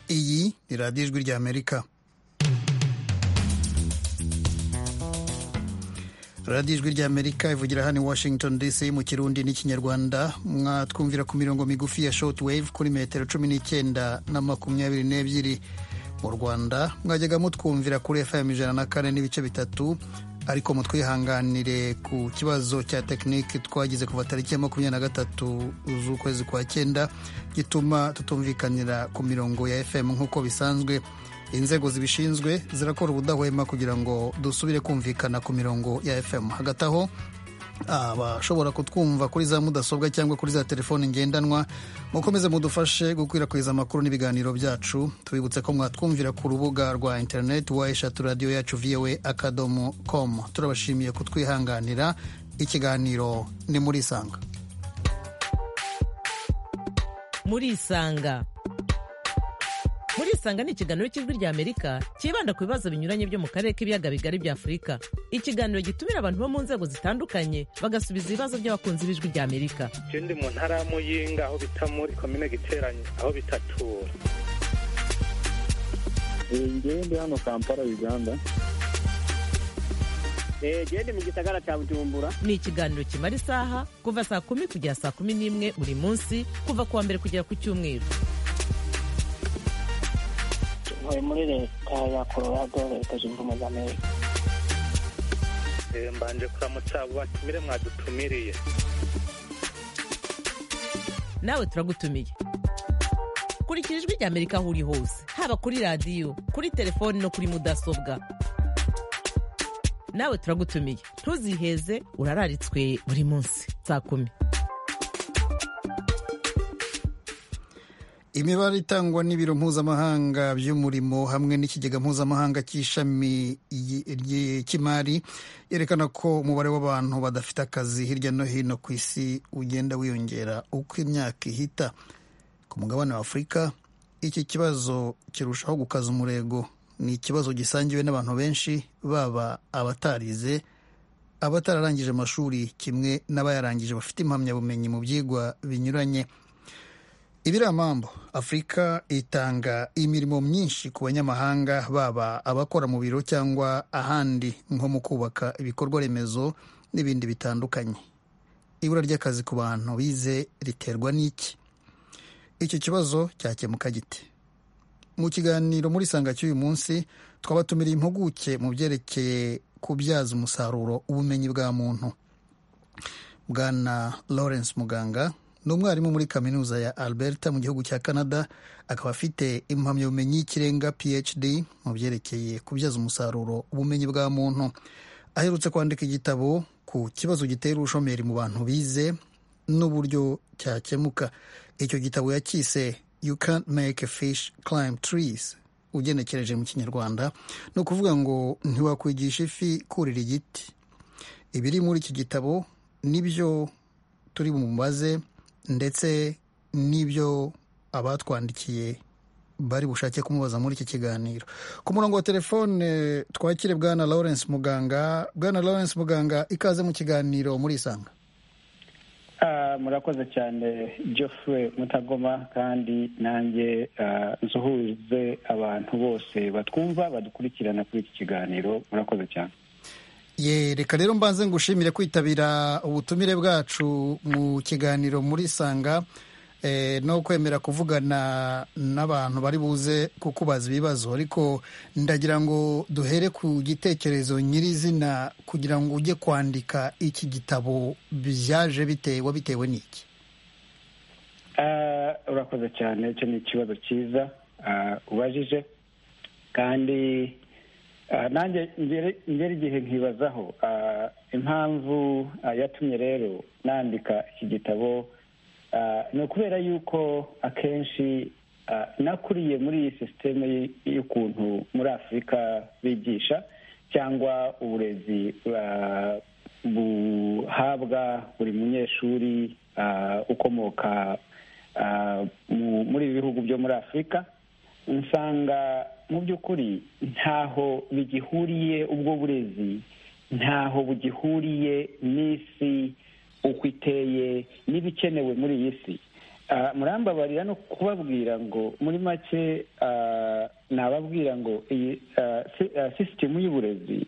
ni radiyo ijwi ry'amerika radiyo ijwi ry'amerika ivugira hano i washington dc mu kirundi n'ikinyarwanda mwatwumvira ku mirongo migufi ya shoti wave kuri metero cumi n'icyenda na makumyabiri n'ebyiri mu rwanda mwajyaga mutwumvira kuri fm ijana na kane n'ibice bitatu ariko mutwihanganire ku kibazo cya tekinike twagize kuva tariki ya makumyabiri na gatatu z'ukwezi kwa cyenda gituma tutumvikanira ku mirongo ya fm nk'uko bisanzwe inzego zibishinzwe zirakora ubudahwema kugira ngo dusubire kumvikana ku mirongo ya fm hagati aho abashobora kutwumva kuri za mudasobwa cyangwa kuri za telefoni ngendanwa mukomeze mudufashe gukwirakwiza amakuru n'ibiganiro byacu tubibutse ko mwatwumvira ku rubuga rwa interineti wa eshatu radiyo yacu voa akadomo komu turabashimiye kutwihanganira ikiganiro ni muri isanga muri isanga muri isanga ni ikiganiro cy'ijwi ry'amerika cyibanda ku bibazo binyuranye byo mu karere k'ibiyaga bigari bya afurika ikiganiro gitumira abantu bo mu nzego zitandukanye bagasubiza ibibazo by'abakunzi b'ijwi ry'amerika icyo ndi mu ntara ya muyinga aho bita muri komine giteranye aho bita tura ngewe ndi hano kampala uganda gende mu gisagara cya bujumbura ni ikiganiro kimara isaha kuva saa kumi kugera saa kumi n'imwe buri munsi kuva ku wa mbere kugera ku cyumweru ntuye muri leta ya colorado leta zunze ubumwe za amerika mbanje kuramutsa abo batumire mwadutumiriye nawe turagutumiye kurikira ijwi rya amerika aho uri hose haba kuri radiyo kuri telefoni no kuri mudasobwa nawe turagutumiye ntuziheze urararitswe buri munsi saa kumi imibare itangwa n'ibiro mpuzamahanga by'umurimo hamwe n'ikigega mpuzamahanga cy'ishami cy'imari yerekana ko umubare w'abantu badafite akazi hirya no hino ku isi ugenda wiyongera uko imyaka ihita ku mugabane wa afurika iki kibazo kirushaho gukaza umurego ni ikibazo gisangiwe n'abantu benshi baba abatarize abatararangije amashuri kimwe n'abayarangije bafite impamyabumenyi mu byigwa binyuranye ibiramambo afurika itanga imirimo myinshi ku banyamahanga baba abakora mu biro cyangwa ahandi nko mu kubaka ibikorwa remezo n'ibindi bitandukanye ibura ry'akazi ku bantu bize riterwa n'iki icyo kibazo cyakemuka gite mu kiganiro muri sanga cy'uyu munsi twabatumiriye impuguke mu byerekeye kubyaza umusaruro ubumenyi bwa muntu bwana lawrence muganga ni umwarimu muri kaminuza ya alberta mu gihugu cya canada akaba afite impamyabumenyi y'ikirenga phd mu byerekeye kubyaza umusaruro ubumenyi bwa muntu aherutse kwandika igitabo ku kibazo gitera ubushomeri mu bantu bize n'uburyo cyakemuka icyo gitabo yakise you can't make a fish climb trees ugenekereje mu kinyarwanda ni ukuvuga ngo ntiwakwigisha ifi kurira igiti ibiri muri iki gitabo nibyo turi bumubaze ndetse n'ibyo abatwandikiye bari bushake kumubaza muri iki kiganiro ku murongo wa telefone twakire bwana lawrence muganga bwana lawrence muganga ikaze mu kiganiro muri isanga murakoze cyane geoffrey mutagoma kandi nanjye nsuhuze abantu bose batwumva badukurikirana kuri iki kiganiro murakoze cyane ye reka rero mbanze ngushimire kwitabira ubutumire bwacu mu kiganiro muri sanga no kwemera kuvugana n'abantu bari buze kukubaza ibibazo ariko ndagira ngo duhere ku gitekerezo nyirizina kugira ngo ujye kwandika iki gitabo byaje bitewe bitewe n'iki urakoze cyane icyo ni ikibazo cyiza ubajije kandi nanjye ngera igihe nkibazaho impamvu yatumye rero nandika iki gitabo ni ukubera yuko akenshi nakuriye muri iyi sisiteme y'ukuntu muri afurika bigisha cyangwa uburezi buhabwa buri munyeshuri ukomoka muri ibi bihugu byo muri afurika usanga mu by'ukuri ntaho bigihuriye ubwo burezi ntaho bugihuriye n'isi uko iteye n'ibikenewe muri iyi si murambabarira no kubabwira ngo muri make nababwira ngo iyi sisitemu y'uburezi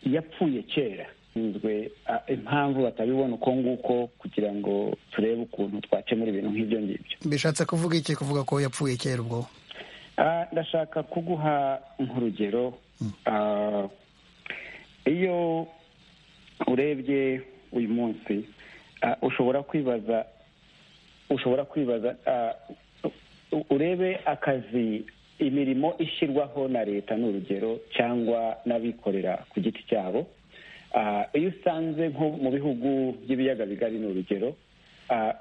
yapfuye kera zwe impamvu batabibona uko nguko kugira ngo turebe ukuntu twakemura ibintu nk'ibyo ngibyo bishatse kuvuga iki kuvuga ko yapfuye kera ubwo ndashaka kuguha nk'urugero iyo urebye uyu munsi ushobora kwibaza ushobora kwibaza urebe akazi imirimo ishyirwaho na leta ni urugero cyangwa n'abikorera ku giti cyabo iyo usanze nko mu bihugu by'ibiyaga bigari ni urugero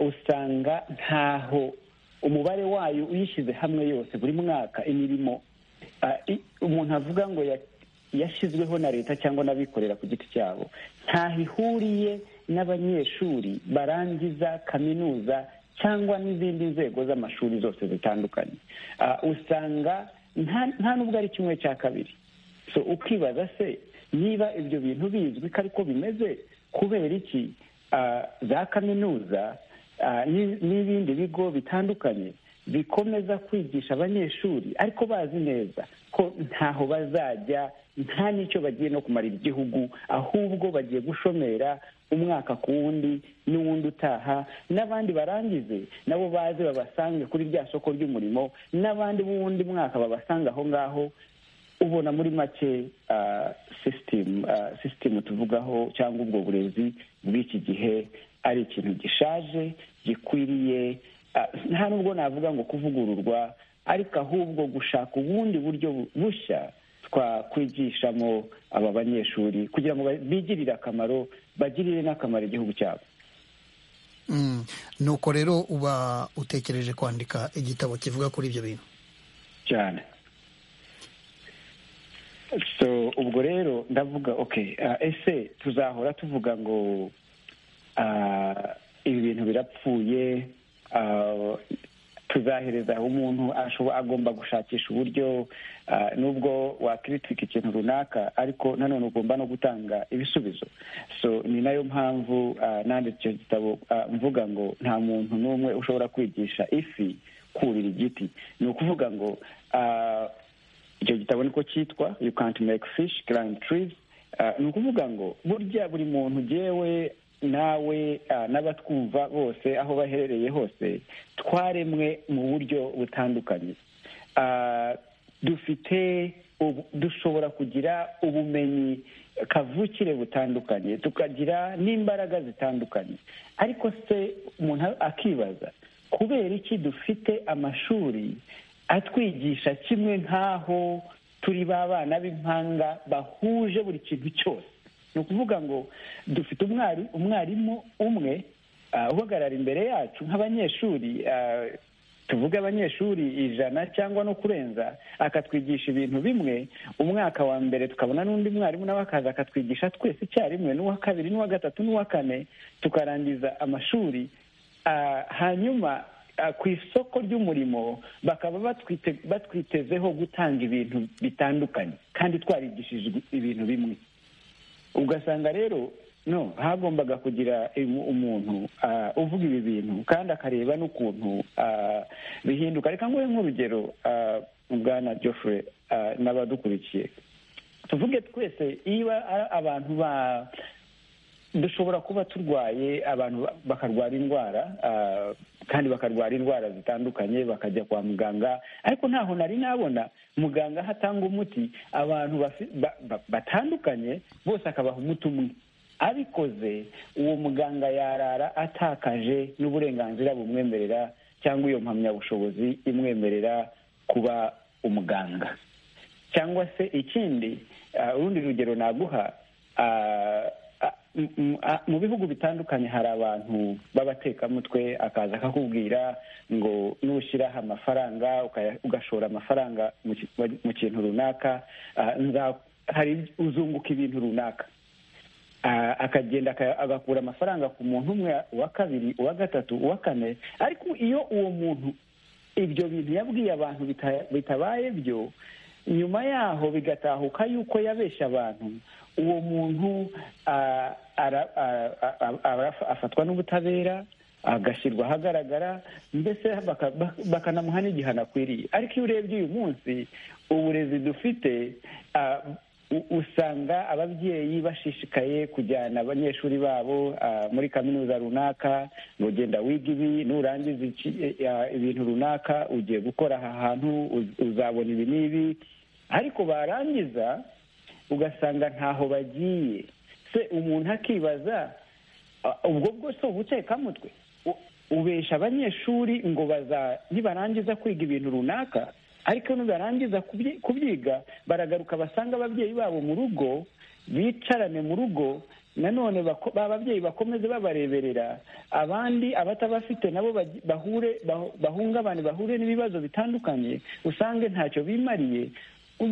usanga ntaho umubare wayo uyishyize hamwe yose buri mwaka imirimo umuntu avuga ngo yashyizweho na leta cyangwa n'abikorera ku giti cyabo ntaho ihuriye n'abanyeshuri barangiza kaminuza cyangwa n'izindi nzego z'amashuri zose zitandukanye usanga nta n'ubwo ari kimwe cya kabiri so ukibaza se niba ibyo bintu bizwi ko ariko bimeze kubera iki za kaminuza n'ibindi bigo bitandukanye bikomeza kwigisha abanyeshuri ariko bazi neza ko ntaho bazajya nta n'icyo bagiye no kumarira igihugu ahubwo bagiye gushomera umwaka ku wundi n'uwundi utaha n'abandi barangize nabo baze babasange kuri rya soko ry'umurimo n'abandi b'uwundi mwaka babasanga aho ngaho ubona muri make sisitemu tuvugaho cyangwa ubwo burezi bw'iki gihe ari ikintu gishaje gikwiriye nta nubwo navuga ngo kuvugururwa ariko ahubwo gushaka ubundi buryo bushya twakwigishamo aba banyeshuri kugira ngo bigirire akamaro bagirire n'akamaro igihugu cyabo nuko rero uba utekereje kwandika igitabo kivuga kuri ibyo bintu cyane so ubwo rero ndavuga ok ese tuzahora tuvuga ngo ibi bintu birapfuye tuzahereza umuntu agomba gushakisha uburyo nubwo wakiritika ikintu runaka ariko nanone ugomba no gutanga ibisubizo so ni nayo mpamvu nanditse icyo gitabo mvuga ngo nta muntu n'umwe ushobora kwigisha ifi kurira igiti ni ukuvuga ngo icyo gitabo niko cyitwa you can't make fish climb trees ni ukuvuga ngo burya buri muntu ugewe nawe n'abatwumva bose aho baherereye hose twaremwe mu buryo butandukanye dufite dushobora kugira ubumenyi kavukire butandukanye tukagira n'imbaraga zitandukanye ariko se umuntu akibaza kubera iki dufite amashuri atwigisha kimwe nk'aho turi ba bana b'impanga bahuje buri kintu cyose ni ukuvuga ngo dufite umwarimu umwe uhagarara imbere yacu nk'abanyeshuri tuvuge abanyeshuri ijana cyangwa no kurenza akatwigisha ibintu bimwe umwaka wa mbere tukabona n'undi mwarimu nawe akaza akatwigisha twese icyarimwe n'uwa kabiri n'uwa gatatu n'uwa kane tukarangiza amashuri hanyuma ku isoko ry'umurimo bakaba batwitezeho gutanga ibintu bitandukanye kandi twarigishije ibintu bimwe ugasanga rero no hagombaga kugira umuntu uvuga ibi bintu kandi akareba n'ukuntu bihinduka reka nguhe nk'urugero bwana Geoffrey n'abadukurikiye tuvuge twese iyo abantu ba dushobora kuba turwaye abantu bakarwara indwara kandi bakarwara indwara zitandukanye bakajya kwa muganga ariko ntaho nari nabona muganga aho atanga umuti abantu batandukanye bose akabaha umuti umwe abikoze uwo muganga yarara atakaje n'uburenganzira bumwemerera cyangwa iyo mpamyabushobozi imwemerera kuba umuganga cyangwa se ikindi urundi rugero naguha mu bihugu bitandukanye hari abantu b'abatekamutwe akaza akakubwira ngo nushyiraho amafaranga ugashora amafaranga mu kintu runaka hari uzunguka ibintu runaka akagenda agakura amafaranga ku muntu umwe uwa kabiri uwa gatatu uwa kane ariko iyo uwo muntu ibyo bintu yabwiye abantu bitabaye byo nyuma yaho bigatahuka yuko yabeshya abantu uwo muntu afatwa n'ubutabera agashyirwa ahagaragara mbese baka- baka- bakanamuha n'igihano akwiriye ariko iyo urebye uyu munsi uburezi dufite ah, u- usanga ababyeyi bashishikaye kujyana abanyeshuri babo ah, muri kaminuza runaka ngo genda wiga ibi nurangiza iki- eh, ah, ibintu runaka ugiye gukora aha hantu uz- uzabona ibi n'ibi ariko barangiza ugasanga ntaho bagiye se umuntu akibaza ah, ubwo bwose ubutekamutwe U- ubesha abanyeshuri ngo baza nibarangiza kwiga ibintu runaka ariko nibarangiza kubyi- kubyiga baragaruka basanga ababyeyi babo mu rugo bicarane mu rugo nanone bako- ba babyeyi bakomeze babareberera abandi abatabafite nabo bagi- bahure bahu- bahungabane bahure n'ibibazo bitandukanye usange ntacyo bimariye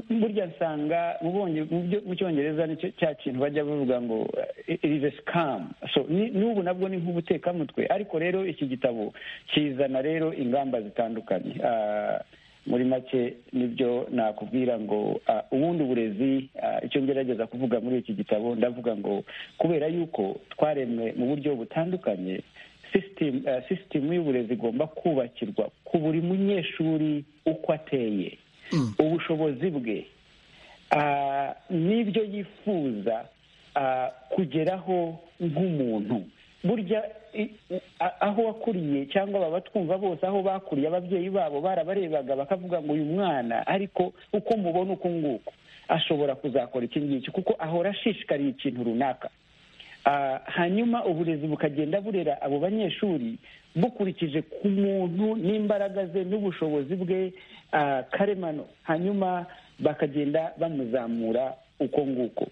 burya nsanga mu Bonge- mu byo- mu cyongereza nicyo cya kintu bajya bavuga ngo irize sikamu so ni- n'ubu nabwo ni nk'ubutekamutwe ariko rero iki gitabo kizana rero ingamba zitandukanye Ah, muri make nibyo nakubwira ngo ah, ubundi uburezi ah, icyo ngerageza kuvuga muri iki gitabo ndavuga ngo kubera yuko twaremwe mu buryo butandukanye sisitemu sisitemu y'uburezi igomba kubakirwa ku buri munyeshuri uko ateye ubushobozi bwe ah, n'ibyo yifuza ah, kugeraho nk'umuntu burya i- u- a- aho wakuriye cyangwa baba twumva bose aho bakuriye ababyeyi babo barabarebaga bakavuga ngo uyu mwana ariko uko mubona uku nguku ashobora kuzakora iki ngiki kuko ahora ashishikariye ikintu runaka Ah, hanyuma uburezi bukagenda burera abo banyeshuri bukurikije ku muntu n'imbaraga ze n'ubushobozi bwe ah, karemano hanyuma bakagenda bamuzamura uko nguko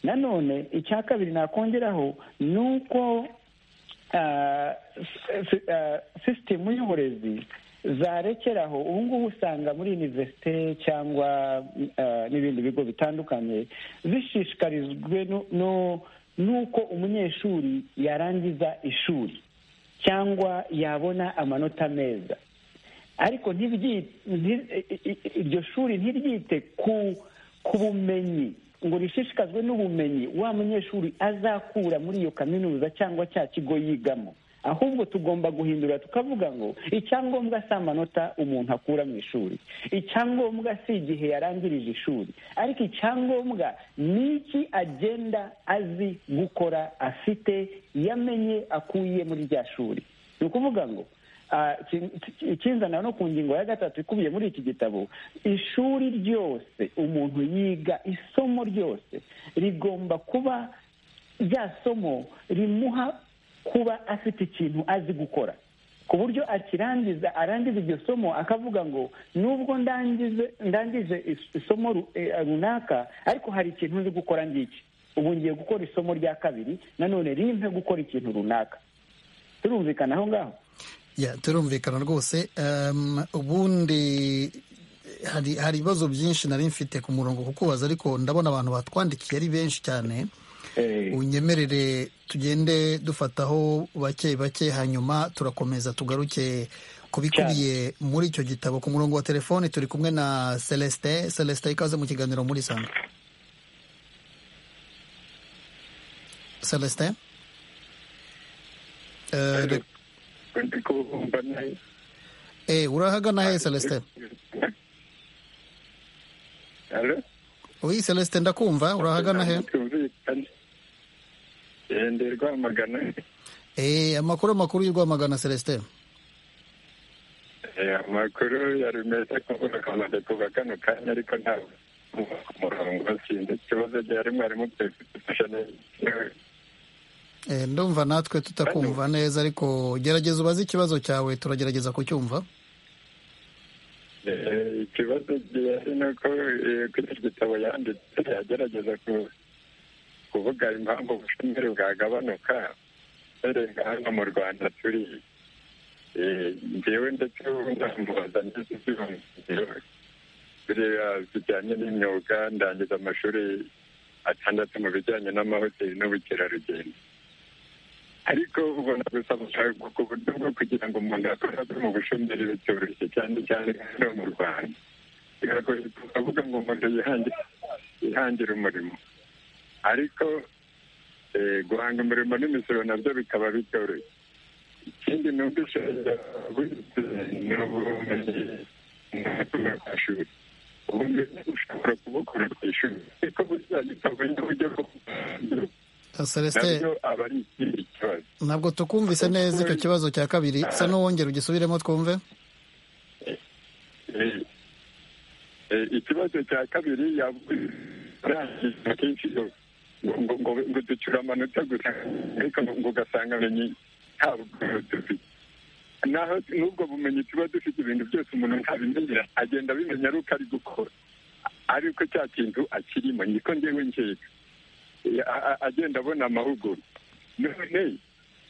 nanone icya kabiri nakongeraho ni uko ah, si- ah, sisitemu y'uburezi zarekeraho ubu ngubu usanga muri univerisite cyangwa ah, n'ibindi bigo bitandukanye zishishikarijwe no- no- n'uko umunyeshuri yarangiza ishuri cyangwa yabona amanota meza ariko ntibyite nti- i- i- i- iryo shuri ntiryite ku ku bumenyi ngo rishishikazwe n'ubumenyi wa munyeshuri azakura muri iyo kaminuza cyangwa cya kigo yigamo ahubwo tugomba guhindura tukavuga ngo icyangombwa si amanota umuntu akura mu ishuri icyangombwa si igihe yarangirije ishuri ariko icyangombwa ni iki agenda azi gukora afite yamenye akuye muri rya shuri ni ukuvuga ngo Ah, kin- ikinzana no ku ngingo ya gatatu ikubiye muri iki gitabo ishuri ryose umuntu yiga isomo ryose rigomba kuba rya somo rimuha kuba afite ikintu azi gukora ku buryo akirangiza arangiza iryo somo akavuga ngo nubwo ndangize ndangije is- isomo ru- eh, runaka ariko hari ikintu nzi gukora ngiki ubu ngiye gukora isomo rya kabiri nanone rimpe gukora ikintu runaka turumvikana aho ngaho Ya, turumvikana rwose Em, ubundi hari hari ibibazo byinshi nari mfite ku murongo kukubaza ariko ndabona abantu batwandikiye ari benshi cyane Eh, unyemerere tugende dufataho bake bake hanyuma turakomeza tugaruke kubikubiye muri icyo gitabo ku murongo wa telefone turi kumwe na celestin celestin ikaze mu kiganiro muri sanga celestin Eh, re- ndi kubumva nayo eh, urahagana he celestin halo oui celestin ndakumva urahagana he tumvikane Eh, ndi rwamagana Eh, amakuru amakuru y'urwamagana celestin Eh, amakuru yari meza kuvuga kamaze kuva kano kanya ariko ntabwo kuva ku murongo sinzi ikibazo gihari mwarimu byifasha neza Eh, ndumva natwe tutakumva neza ariko gerageza ubaze ikibazo cyawe turagerageza kucyumva Eh, ikibazo gihari ni uko eh, kuri iki gitabo yanditse yagerageza ku- kuvuga impamvu ubushomeri bwagabanuka uhereye hano mu rwanda turi Eh, njyewe ndetse namubaza ndetse ibyumviro biriya bijyanye n'imyuga ndangiza amashuri atandatu mu bijyanye n'amahoteli n'ubukerarugendo ariko ubona gusa gushaka ku buryo bwo kugira ngo umuntu akore akore mu bushomeri bitoroshye cyane cyane hano mu rwanda biragoye kuvuga ngo umuntu yihangire yihangire umurimo ariko eh, guhanga umurimo n'imisoro nabyo bikaba bitoroshye ikindi numvise wize ni ubumenyi ntabwo ku ishuri ubumenyi ushobora kubukura ku ishuri ariko buriya gitavuye uburyo bwo celestin nabyo aba ari ikindi kibazo ntabwo tukumvise neza icyo kibazo cya kabiri sa n'uwongera ugisubiremo twumve Eh, eh, ikibazo cya kabiri yavuga kenshi yo- ngo- ngo ngo- ngo ducyura amanota gusa ariko ngo- ngo ugasanga amenye nta bumenyi dufite naho n'ubwo bumenyi tuba dufite ibintu byose umuntu ntabimenyera agenda abimenya ari uko ari gukora ariko cya kintu akirimo niko ngewe nkeka Eh, a- a- agenda abona amahugurwa none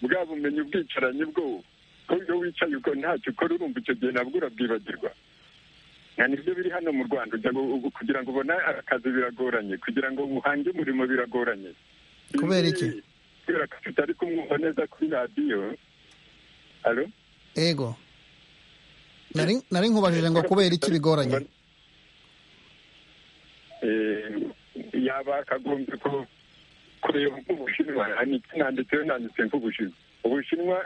bwa bumenyi ubwicaranye bwo ko iyo wicaye ubwo ntacyo ukora urumva icyo gihe nabwo urabwibagirwa nta nibyo biri hano mu rwanda ujya gu- gu- kugira ngo ubone akazi biragoranye kugira ngo uhange umurimo biragoranye Kubera iki? Ibi- kubera ko tutari kumwumva neza kuri radiyo alo ego nari nari nkubajije ngo kubera iki bigoranye Eh, yaba akagombye ko kureba nk'ubushinwa niki nanditseho nanditse nk'ubushinwa ubushinwa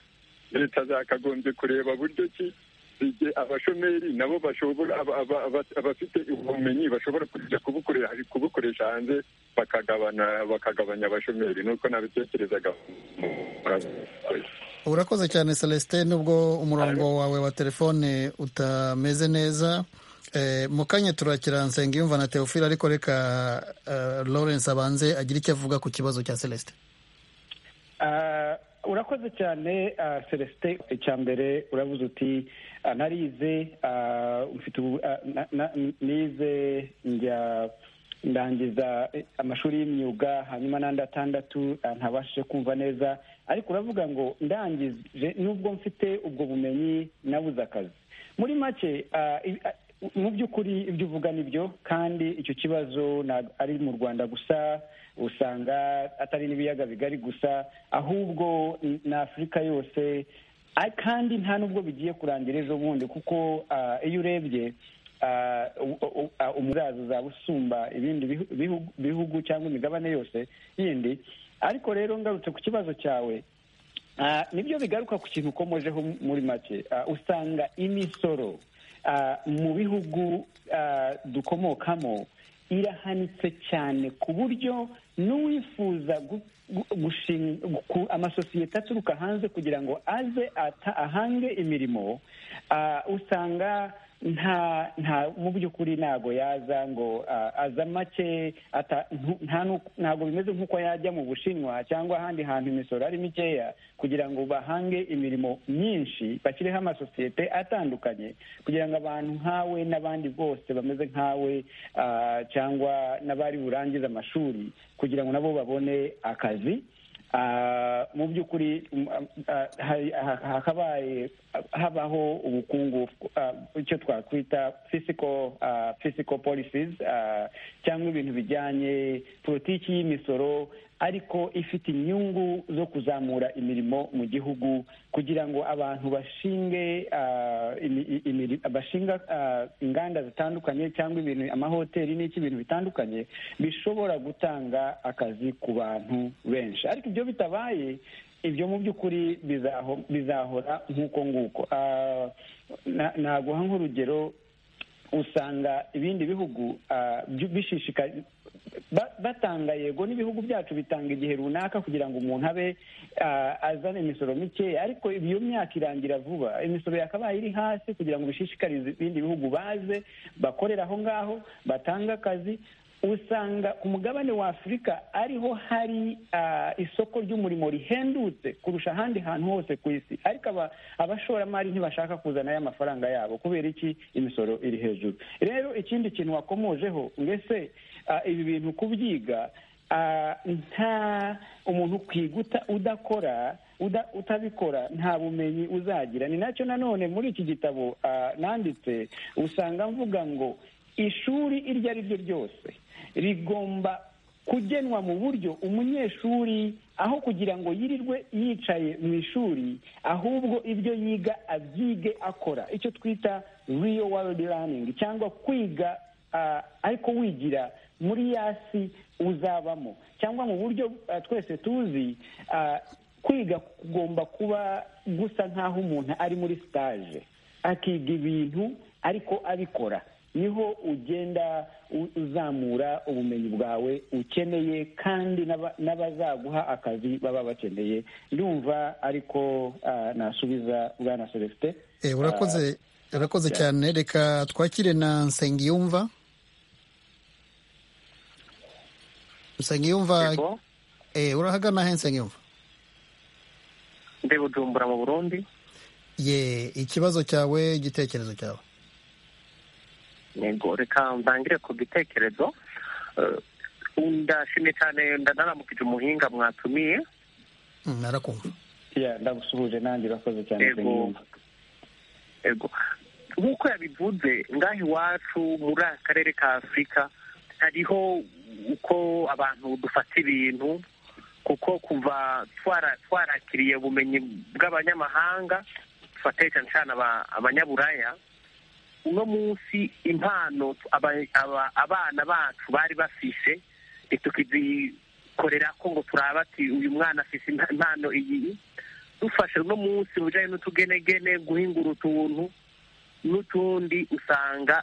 leta zakagombye kureba buryo ki zige abashomeri nabo bashobora aba- aba- aba- abafite ubumenyi bashobora kuja kubukoresha kubukoresha hanze bakagabana bakagabanya abashomeri nuko nabitekerezaga urakoze cyane celestin nubwo umurongo wawe wa telefone utameze neza Eh, mu kanya turakira nsengiyumva na teofile ariko reka eh, lawrence abanze agire icyo avuga ku kibazo cya celestin Ah, urakoze cyane ah, celestin icya mbere uravuze uti ah, narize ah, mfite ubu- ah, na- na- nize njya ndangiza eh, amashuri y'imyuga hanyuma n'andi atandatu ah, ntabashije kumva neza ariko uravuga ngo ndangije nubwo mfite ubwo bumenyi nabuze akazi muri make ah, i- ah, mu by'ukuri ibyo uvuga ni byo kandi icyo kibazo ntabwo ari mu rwanda gusa usanga atari n'ibiyaga bigari gusa ahubwo n- na afurika yose Ah, kandi nta n'ubwo bigiye kurangira ejo bundi kuko ah, iyo urebye ah, u- u- ah, umuraza uzaba usumba ibindi bihu- bihu- bihugu cyangwa imigabane yose yindi ariko rero ngarutse ku kibazo cyawe Ah, nibyo bigaruka ku kintu ukomojeho muri make Ah, usanga imisoro ah, mu bihugu ah, dukomokamo irahanitse cyane ku buryo n'uwifuza gu- gu- gushinga ku- amasosiyete aturuka hanze kugira ngo aze ata- ahange imirimo ah, usanga nta nta mu by'ukuri ntago yaza ngo ah, aza make ata- ntu- nta n'uko- ntago bimeze nk'uko yajya mu bushinwa cyangwa ahandi hantu imisoro ari mikeya kugira ngo bahange imirimo myinshi bashyireho amasosiyete atandukanye kugira ngo abantu nkawe n'abandi bose bameze nkawe ah, cyangwa n'abari burangize amashuri kugira ngo nabo babone akazi Ah, mu by'ukuri mm, ah, hari- ha- hakabaye habaho ubukungu ah, icyo twakwita physical ah, physical policies ah, cyangwa ibintu bijyanye politiki y'imisoro ariko ifite inyungu zo kuzamura imirimo mu gihugu kugira ngo abantu bashinge ah, imi- i- imiri- bashinga ah, inganda zitandukanye cyangwa ibintu amahoteli n'iki ibintu bitandukanye bishobora gutanga akazi ku bantu benshi ariko ibyo bitabaye ibyo mu by'ukuri bizaho- bizahora nk'uko nguko Ah, na- naguha nk'urugero usanga ibindi bihugu ah, byu- bishishika ba- batanga yego n'ibihugu byacu bitanga igihe runaka kugira ngo umuntu abe ah, azane imisoro mikeya ariko iyo myaka irangira vuba imisoro yakabaye iri hasi kugira ngo bishishikarize ibindi bihugu baze bakorera aho ngaho batange akazi usanga ku mugabane wa afurika ariho hari ah, isoko ry'umurimo rihendutse kurusha ahandi hantu hose ku isi ariko aba- abashoramari ntibashaka kuzana aya mafaranga yabo kubera iki imisoro iri hejuru rero ikindi kintu wakomojeho mbese ah, ibi bintu kubyiga ah, nta umuntu kwiguta udakora uda- utabikora nta bumenyi uzagira ni nacyo nanone muri iki gitabo ah, nanditse usanga mvuga ngo ishuri iryo ari ryo ryose rigomba kugenwa mu buryo umunyeshuri aho kugira ngo yirirwe yicaye mu ishuri ahubwo ibyo yiga abyige akora icyo twita real world learning cyangwa kwiga ah, ariko wigira muri yasi uzabamo cyangwa mu buryo ah, twese tuzi ah, kwiga kugomba kuba gusa nk'aho umuntu ari muri sitaje akiga ibintu ariko abikora niho ugenda uzamura ubumenyi bwawe ukeneye kandi n'abazaguha akazi baba bakeneye ndumva ariko nasubiza bwana celestin Eh, urakoze urakoze cyane reka twakire na nsengiyumva nsengiyumva Yego. eh, urahagana he nsengiyumva ndi bujumbura mu burundi ye ikibazo cyawe igitekerezo cyawe yego reka ntangire ku gitekerezo Eh, ndashimye cyane ndanaramukije umuhinga mwatumiye Mm, narakumva Yeah, ndagusuhuje nanjye urakoze cyane Yego. Nsengiyumva. ego nk'uko yabivuze ngaha iwacu muri aka karere ka afurika hariho uko abantu dufata ibintu kuko kuva twara- twarakiriye ubumenyi bw'abanyamahanga dufateye cyane cyane aba- abanyaburaya uno munsi impano tu- aba- aba- abana bacu bari bafishe ntitukizikorera ko ngo turaba ati uyu mwana afise impa- impano iyi dufashe uno munsi mu bijyanye n'utugenegene guhingura utuntu n'utundi usanga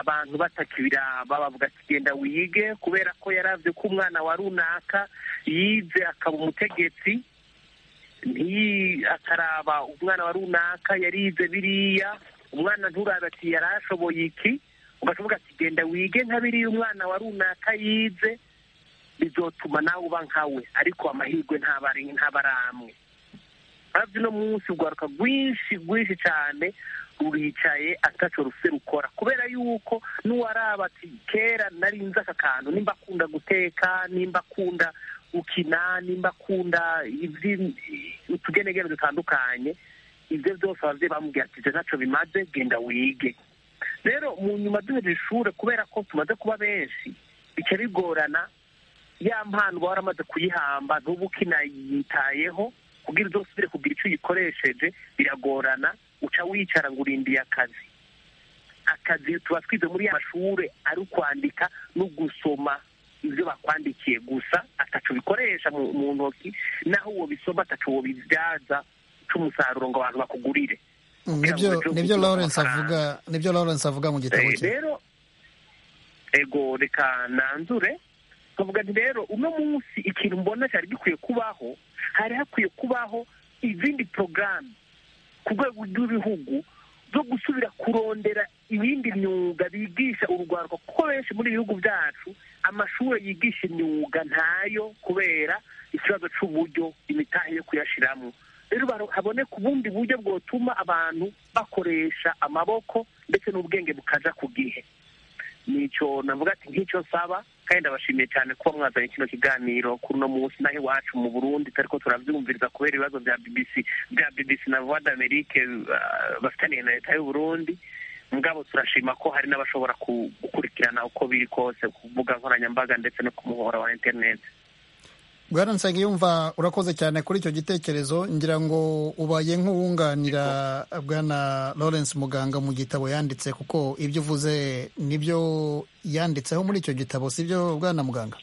abantu batakibiraba bavuga ati genda wige kubera ko yaravye ko umwana wa runaka yize akaba umutegetsi ntiyi- akaraba umwana wa runaka yarize biriya umwana nturabe ati yarashoboye iki ugashoboka ati genda wige nka biriya umwana wa runaka yize bizotuma nawe uba nkawe ariko amahirwe ntaba ari- ntaba ari amwe hafi uno munsi urwaruka rwinshi rwinshi cyane ruricaye ataco rufite rukora kubera yuko n'uwaraba ati kera nari nzi aka kantu nimba akunda guteka nimba akunda gukina nimba akunda ivyi- utugenegene dutandukanye ibyo byose abavyeyi bamubwira ati ivyo ntaco bimaze genda wige rero mu nyuma duheje ishure kubera ko tumaze kuba benshi bica bigorana ya mpano uba waramaze kuyihamba ntuba ukinayitayeho kugira uze usubire kugira icyo uyikoresheje biragorana uca wicara ngo urindiye akazi akazi tuba twize muri ya mashure ari ukwandika no gusoma ibyo bakwandikiye gusa atacu bikoresha mu, mu ntoki naho uwo bisoma atacu uwo bibyaza cy'umusaruro ngo abantu bakugurire Mm, Kugira ngo nibyo ujye nibyo ugira lawrence amafaranga. avuga nibyo lawrence avuga mu gitabo Eh, cye rero ego reka nanzure nkavuga nti rero uno munsi ikintu mbona cyari gikwiye kubaho hari hakwiye kubaho izindi porogaramu ku rwego rw'ibihugu zo gusubira kurondera ibindi myuga bigisha urugwaruka kuko benshi muri ibihugu byacu amashuri yigisha imyuga ntayo kubera ikibazo cy'uburyo imitahe yo kuyashiramo rero baro- haboneka ubundi buryo bwotuma abantu bakoresha amaboko ndetse n'ubwenge bukaja ku gihe nicyo navuga ati nk'icyo nsaba kandi ndabashimiye cyane kuba mwazanye kino kiganiro kuri uno munsi naho iwacu mu burundi tariko turabyumviriza kubera ibibazo bya bbc bya bbc na voix d'amerique ah, bafitaniye na leta y'uburundi mugabo turashima ko hari n'abashobora ku- gukurikirana uko biri kose ku mbuga nkoranyambaga ndetse no ku muhora wa interineti bwana nsengiyumva urakoze cyane kuri icyo gitekerezo ngira ngo ubaye nk'uwunganira bwana lawrence muganga mu gitabo yanditse kuko ibyo uvuze nibyo yanditseho muri icyo gitabo sibyo bwana muganga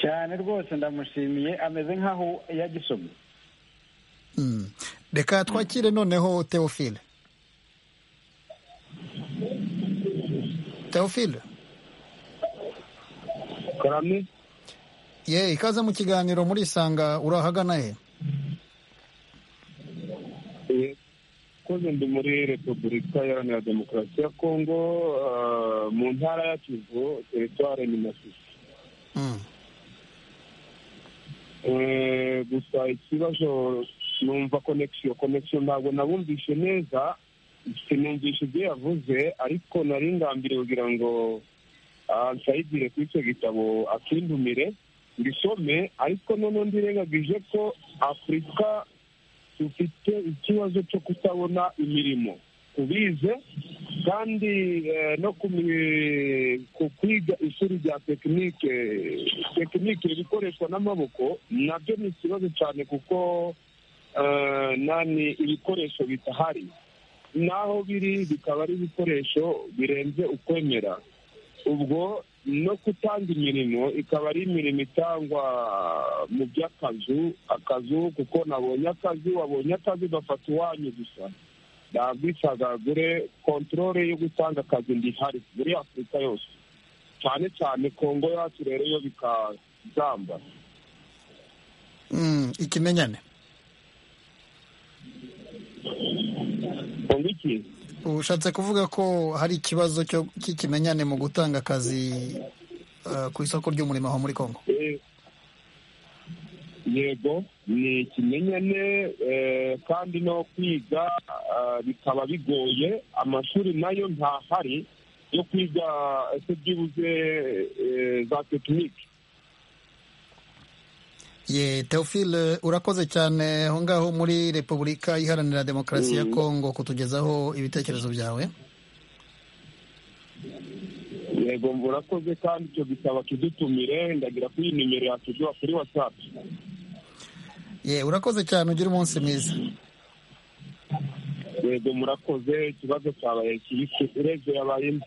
cyane rwose ndamushimiye ameze nk'aho yagisomye Mm. reka twakire noneho teofile teofile karame ye ikaze mu kiganiro murisanga urahagana he eh, koze ndi muri repubulika iharanira demokarasi ya kongo ah, mu ntara ya kivu teritware ni masisi Mm. Eh, gusa ikibazo numva connection connection ntabwo nabumvishe neza sinumvishe ibyo yavuze ariko nari ngambiriye kugira ngo ah, nsayidire kuri icyo gitabo akindumire ngisome ariko noneho ndirengagije ko afurika dufite ikibazo cyo kutabona imirimo tubize kandi eh, no ku mi- ku kwiga ishuri rya tekinike tekinike ibikoreshwa n'amaboko nabyo ni ikibazo cyane kuko eh, nani ibikoresho bitahari naho biri bikaba ari ibikoresho birenze ukwemera ubwo no gutanga imirimo ikaba ari imirimo itangwa mu by'akazu akazu kuko nabonye akazi wabonye akazi ugafata uwanyu gusa ntabwo isagagure kontorore yo gutanga akazi ndihari muri afurika yose cyane cyane kongo yacu rero yo bikazamba ikimenyane kongo iki ushatse kuvuga ko hari ikibazo cy'ikimenyane mu gutanga akazi ku isoko ry'umurimo aho muri congo yego ni ikimenyane kandi no kwiga bikaba bigoye amashuri nayo ntahari yo kwiga ese byibuze za tekinike ye teofile urakoze cyane aho ngaho muri repubulika iharanira demokarasi ya kongo kutugezaho ibitekerezo byawe yego ngo urakoze kandi icyo gisaba kidutumire ndagira kuri iyi nimero yakishyura kuri watsapu ye urakoze cyane ugire umunsi mwiza yego murakoze ikibazo cyabaye kibisi urebye yabayemo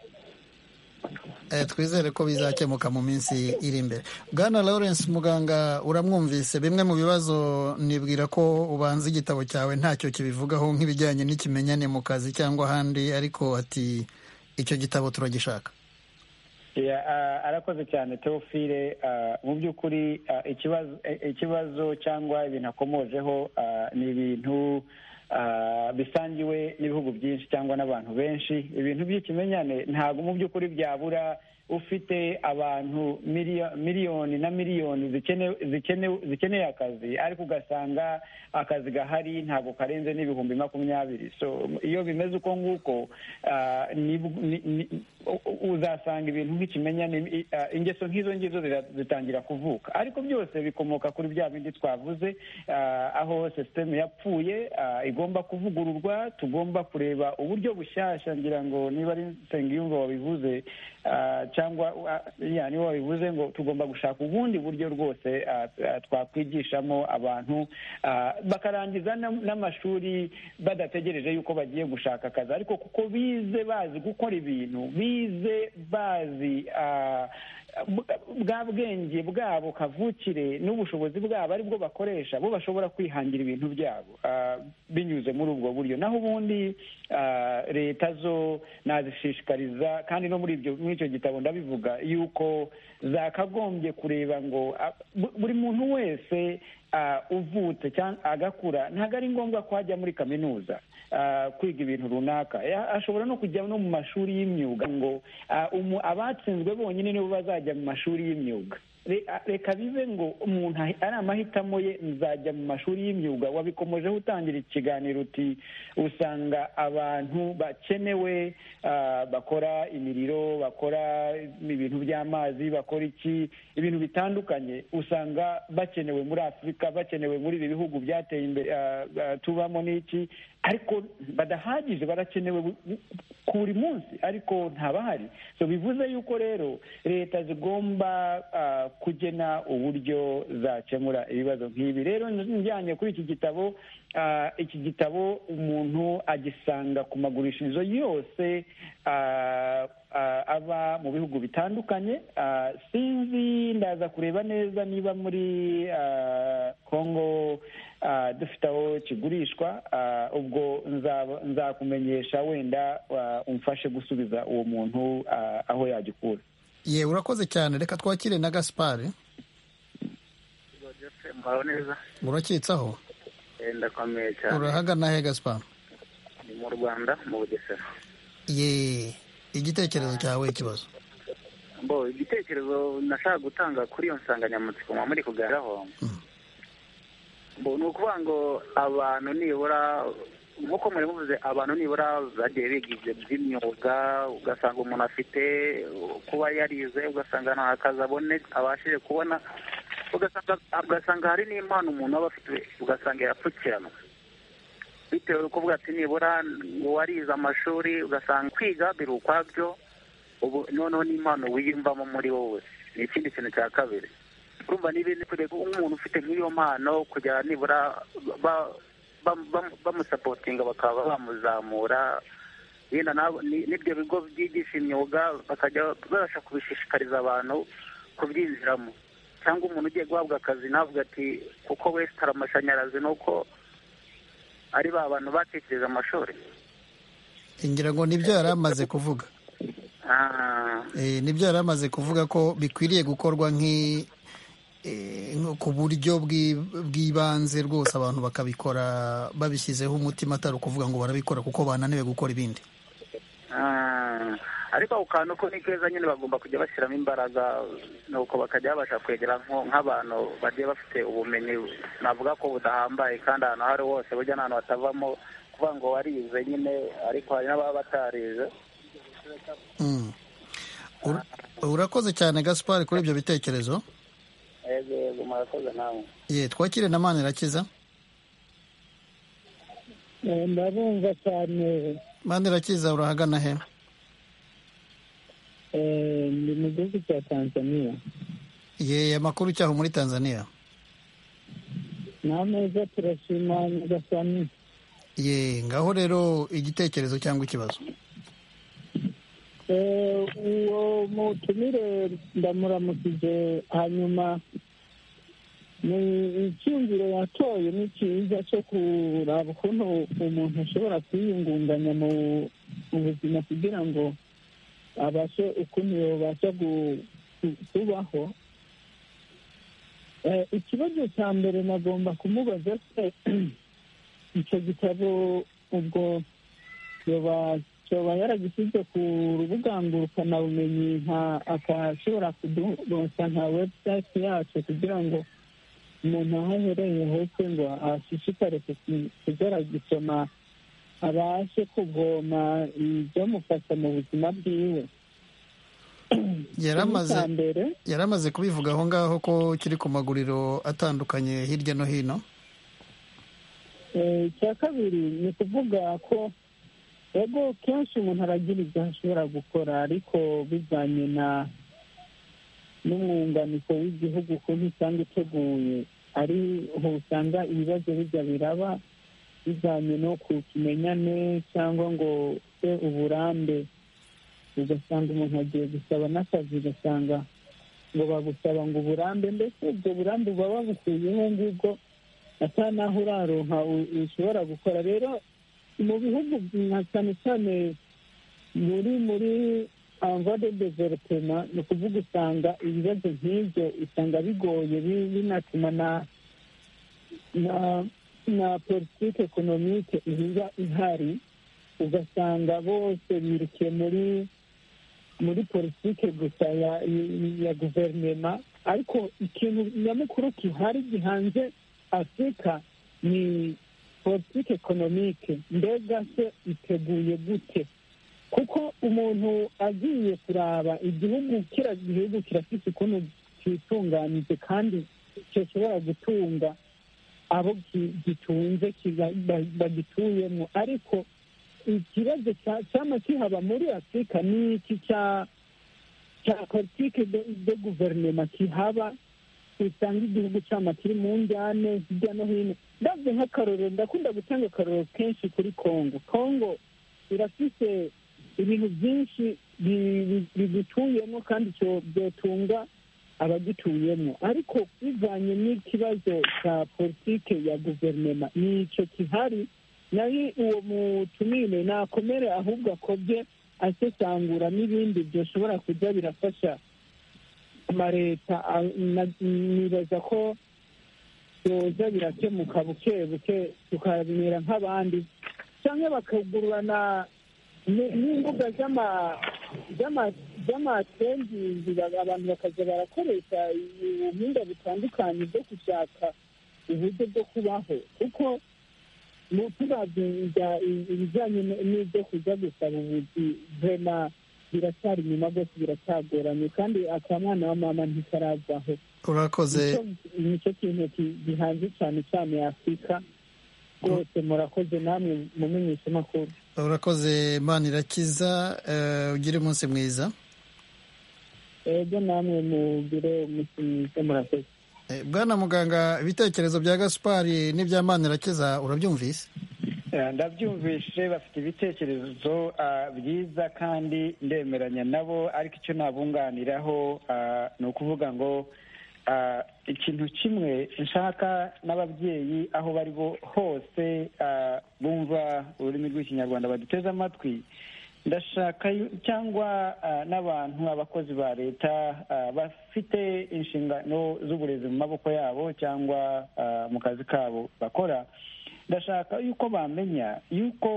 twizere ko bizakemuka mu minsi iri imbere bwana lawrence muganga uramwumvise bimwe mu bibazo nibwira ko ubanza igitabo cyawe ntacyo kibivugaho nk'ibijyanye n'ikimenyane mu kazi cyangwa ahandi ariko ati icyo gitabo turagishaka arakoze cyane teofile mu by'ukuri ikibazo cyangwa ibintu akomojeho ni ibintu bisangiwe n'ibihugu byinshi cyangwa n'abantu benshi ibintu by'ikimenyane ntabwo mu by'ukuri byabura ufite abantu miliyoni na miliyoni zikeneye akazi ariko ugasanga akazi gahari ntabwo karenze n'ibihumbi makumyabiri so iyo bimeze uko nguko uzasanga ibintu nk'ikimenyane ingeso nk'izo ngizo zitangira kuvuka ariko byose bikomoka kuri bya bindi twavuze aho sisiteme yapfuye igomba kuvugururwa tugomba kureba uburyo bushyashya ngira ngo niba ari nsengiyumva wabivuze cyangwa niba wabivuze ngo tugomba gushaka ubundi buryo rwose twakwigishamo abantu bakarangiza n'amashuri badategereje yuko bagiye gushaka akazi ariko kuko bize bazi gukora ibintu bize bazi bwa bwenge bwabo kavukire n'ubushobozi bwabo aribwo bakoresha bo bashobora kwihangira ibintu byabo binyuze muri ubwo buryo naho ubundi leta zo nazishishikariza kandi no muri ibyo muri icyo gitabo ndabivuga yuko zakagombye kureba ngo buri muntu wese uvutse cyangwa agakura ntabwo ari ngombwa ko ajya muri kaminuza kwiga ibintu runaka ashobora no kujya no mu mashuri y'imyuga ngo abatsinzwe bonyine nibo bazajya mu mashuri y'imyuga reka bibe ngo umuntu ari amahitamo ye nzajya mu mashuri y'imyuga wabikomojeho utangira ikiganiro uti usanga abantu bakenewe bakora imiriro bakora ibintu by'amazi bakora iki ibintu bitandukanye usanga bakenewe muri afurika bakenewe muri ibi bihugu byateye imbere tubamo n'iki ariko badahagije barakenewe ku buri munsi ariko ntabahari so bivuze yuko rero leta zigomba kugena uburyo zakemura ibibazo nk'ibi rero njyanye kuri iki gitabo iki gitabo umuntu agisanga ku magurishirizo yose aba mu bihugu bitandukanye sinzi ndaza kureba neza niba muri congo dufite aho kigurishwa ubwo nzakumenyesha wenda umfashe gusubiza uwo muntu aho yagikura ye urakoze cyane reka twakire na gaspari urakitsaho ndakomeye cyane urahagana he gaspari ni mu rwanda mu bugesera ye igitekerezo cyawe ikibazo bo igitekerezo nashaka gutanga kuri iyo nsanganyamatsiko muba muri kugaragaraho bo ni ukuvuga ngo abantu nibura nk'uko muri muvuze abantu nibura bagiye bigize by'imyuga ugasanga umuntu afite kuba yarize ugasanga nta kazi abone abashije kubona ugasanga hari n'impano umuntu aba afite ugasanga yapfukiranwa bitewe n'uko bwatsi nibura uwarize amashuri ugasanga kwiga biri ukwabyo ubu noneho n'impano wiyumvamo muri wowe ni ikindi kintu cya kabiri urumva n'ibindi kureka nk'umuntu ufite nk'iyo mpano kujya nibura bamusapotinga bakaba bamuzamura yenda n'ibyo bigo byigisha imyuga bakajya babasha kubishishikariza abantu kubyinjiramo cyangwa umuntu ugiye guhabwa akazi navuga ati kuko wesitara amashanyarazi ni uko ari ba bantu batekereje amashuri ngira ngo nibyo yari amaze kuvuga nibyo yari amaze kuvuga ko bikwiriye gukorwa ku buryo bw'ibanze rwose abantu bakabikora babishyizeho umutima atari ukuvuga ngo barabikora kuko bananiwe gukora ibindi ariko ako kantu ko ni keza nyine bagomba kujya bashyiramo imbaraga nuko bakajya babasha kwegera nk'abantu bagiye bafite ubumenyi navuga ko budahambaye kandi ahantu aho ari hose burya n'ahantu batavamo kuvuga ngo warize nyine ariko hari n'ababa batarize urakoze cyane gaspari kuri ibyo bitekerezo yego murakoze namwe ye twakire na mani irakiza ndabumva cyane mani irakiza urahagana he ni mu gihugu cya tanzania ye amakuru cyaho muri tanzania nta meza turashima nyagasani ye ngaho rero igitekerezo cyangwa ikibazo uwo mutumire ndamuramukije hanyuma ni icyumviro yatoye ni cyiza cyo kuraba ukuntu umuntu ashobora kwiyungunganya mu buzima kugira ngo abashe ukuntu yabasha kubaho ikibazo cya mbere nagomba kumubaza se icyo gitabo ubwo yoba yaragishyize ku rubuga ngurukanabumenyi nka akashobora kuduronsa nka webusayiti yacu kugira ngo umuntu aho aherereye hose ngo ashishikare kugisoma abashe kuvoma ibyamufasha mu buzima bwiwe yari amaze kubivuga aho ngaho ko kiri ku maguriro atandukanye hirya no hino icya kabiri ni ukuvuga ko ego kenshi umuntu aragira ibyo ashobora gukora ariko bijyanye na n'umwunganiko w'igihugu ukuntu usanga iteguye ariho usanga ibibazo bijya biraba bijyanye no kumenyane cyangwa ngo se uburambe ugasanga umuntu agiye gusaba n'akazi ugasanga ngo bagusaba ngo uburambe mbese ubwo burambe buba babukuyeho ngubwo atari naho uraronka ushobora gukora rero mu bihugu nka cyane cyane muri muri amvode developema ni ukuvuga usanga ibibazo nk'ibyo usanga bigoye binatuma na na politiki ekonomike iba ihari ugasanga bose birukiye muri muri politiki gusa ya guverinoma ariko ikintu nyamukuru gihari gihanze afurika ni politiki ekonomike mbega se iteguye gute kuko umuntu agiye kuraba igihugu kiriya gihugu kirafite ukuntu cyitunganije kandi gishobora gutunga abo gitunze bagituyemo ariko ikibazo cyaba kihaba muri afurika ni iki cya politiki de guverinoma kihaba usanga igihugu cyaba kiri mu njyane hirya no hino ndabyo nk'akarorero ndakunda gutanga akarorero kenshi kuri kongo kongo irafite ibintu byinshi bigituyemo kandi byotunga abagituyemo ariko bivanye n'ikibazo cya politiki ya guverinoma ni icyo kihari nayo uwo mutumire nakomere ahubwo akobye asesangura n'ibindi byashobora kujya birafasha amaleta nibaza ko byoza birakemuka buke buke tukamera nk'abandi cyangwa bakagurana n'imbuga z'amatengizi abantu bakajya barakoresha ubuhinga butandukanye bwo gushaka uburyo bwo kubaho kuko tuzabyiga ibijyanye n'ibyo kujya gusaba ubuzi vema biracyari inyuma rwose biracyagoranye kandi akamwana wa mama ntikarazaho urakoze nicyo kintu gihanze cyane cyane afurika rwose murakoze namwe mumenyesha amakuru urakoze imana irakiza ugire umunsi mwiza ego namwe mugire umunsi mwiza murakoze bwana muganga ibitekerezo bya gaspari n'ibya manirakiza urabyumvise ndabyumvishe bafite ibitekerezo byiza kandi ndemeranya nabo ariko icyo nabunganiraho ni ukuvuga ngo ikintu kimwe nshaka n'ababyeyi aho bari hose bumva ururimi rw'ikinyarwanda baduteze amatwi ndashaka cyangwa n'abantu abakozi ba leta bafite inshingano z'uburezi mu maboko yabo cyangwa mu kazi kabo bakora ndashaka yuko bamenya yuko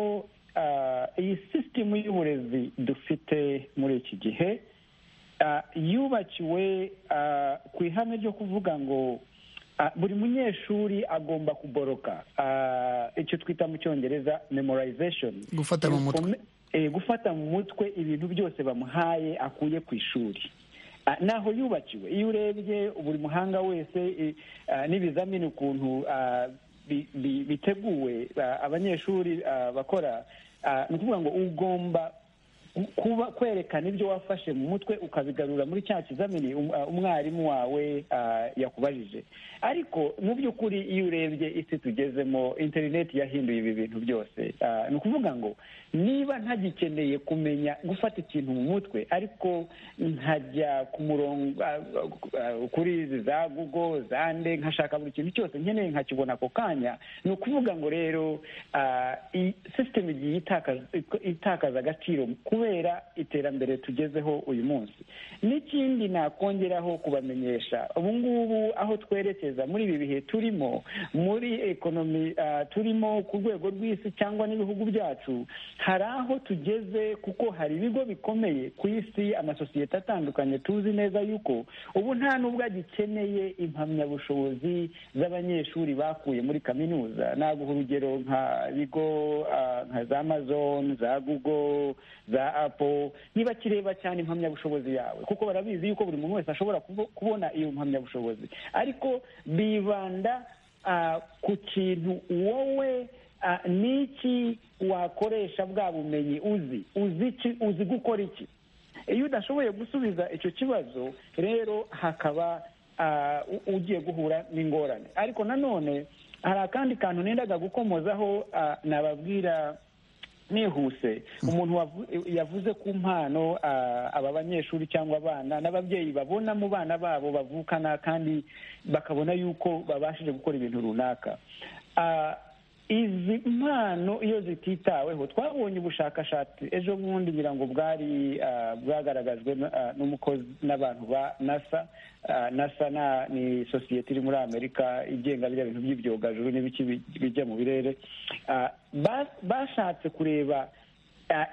iyi sisitemu y'uburezi dufite muri iki gihe yubakiwe ku ihame ryo kuvuga ngo buri munyeshuri agomba kuboroka icyo twita mu cyongereza memorization gufata mu mutwe gufata mu mutwe ibintu byose bamuhaye akuye ku ishuri naho yubakiwe iyo urebye buri muhanga wese n'ibizamini ukuntu biteguwe abanyeshuri bakora ni ukuvuga ngo ugomba kuba kwerekana ibyo wafashe mu mutwe ukabigarura muri cya kizamini umwarimu wawe yakubajije ariko mu by'ukuri iyo urebye isi tugezemo interineti yahinduye ibi bintu byose ni ukuvuga ngo niba ntagikeneye kumenya gufata ikintu mu mutwe ariko nkajya ku murongo kuri izi za gugo za nde nkashaka buri kintu cyose nkeneye nkakibona ako kanya ni ukuvuga ngo rero sisiteme igiye itakaza agaciro kubera iterambere tugezeho uyu munsi n'ikindi nakongeraho kubamenyesha ubu ngubu aho twerekeza muri ibi bihe turimo muri ekonomi turimo ku rwego rw'isi cyangwa n'ibihugu byacu hari aho tugeze kuko hari ibigo bikomeye ku isi amasosiyete atandukanye tuzi neza yuko ubu nta n'ubwo agikeneye impamyabushobozi z'abanyeshuri bakuye muri kaminuza naguha urugero nka bigo nka za amazon za google za apo ntibakireba cyane impamyabushobozi yawe kuko barabizi yuko buri muntu wese ashobora kubona iyo mpamyabushobozi ariko bibanda ku kintu wowe ni iki wakoresha bwa bumenyi uzi uzi gukora iki iyo udashoboye gusubiza icyo kibazo rero hakaba ugiye guhura n'ingorane ariko nanone hari akandi kantu nendaga gukomozaho nababwira nihuse umuntu yavuze ku mpano aba banyeshuri cyangwa abana n'ababyeyi babona mu bana babo bavukana kandi bakabona yuko babashije gukora ibintu runaka izi mpano iyo zititaweho twabonye ubushakashatsi ejo bundi ngira ngo bwari bwagaragajwe n'umukozi n'abantu ba nasa nasa ni sosiyete iri muri amerika igenga biriya bintu by'ibyogajuru n'ibiki bijya mu birere bashatse kureba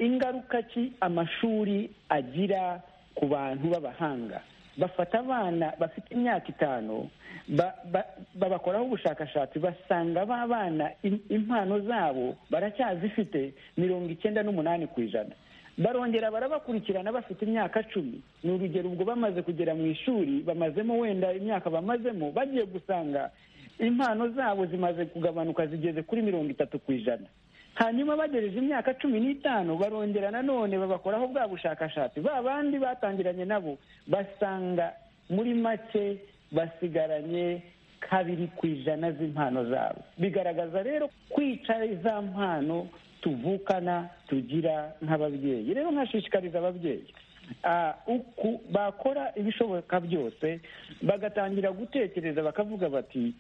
ingaruka ki amashuri agira ku bantu b'abahanga bafata abana bafite imyaka itanu babakoraho ubushakashatsi basanga ba bana impano zabo baracyazifite mirongo icyenda n'umunani ku ijana barongera barabakurikirana bafite imyaka cumi ni urugero ubwo bamaze kugera mu ishuri bamazemo wenda imyaka bamazemo bagiye gusanga impano zabo zimaze kugabanuka zigeze kuri mirongo itatu ku ijana hanyuma bagejeje imyaka cumi n'itanu barongera nanone babakoraho bwa bushakashatsi ba bandi batangiranye nabo basanga muri make basigaranye kabiri ku ijana z'impano zabo bigaragaza rero kwicara za mpano tuvukana tugira nk'ababyeyi rero nkashishikariza ababyeyi bakora ibishoboka byose bagatangira gutekereza bakavuga bati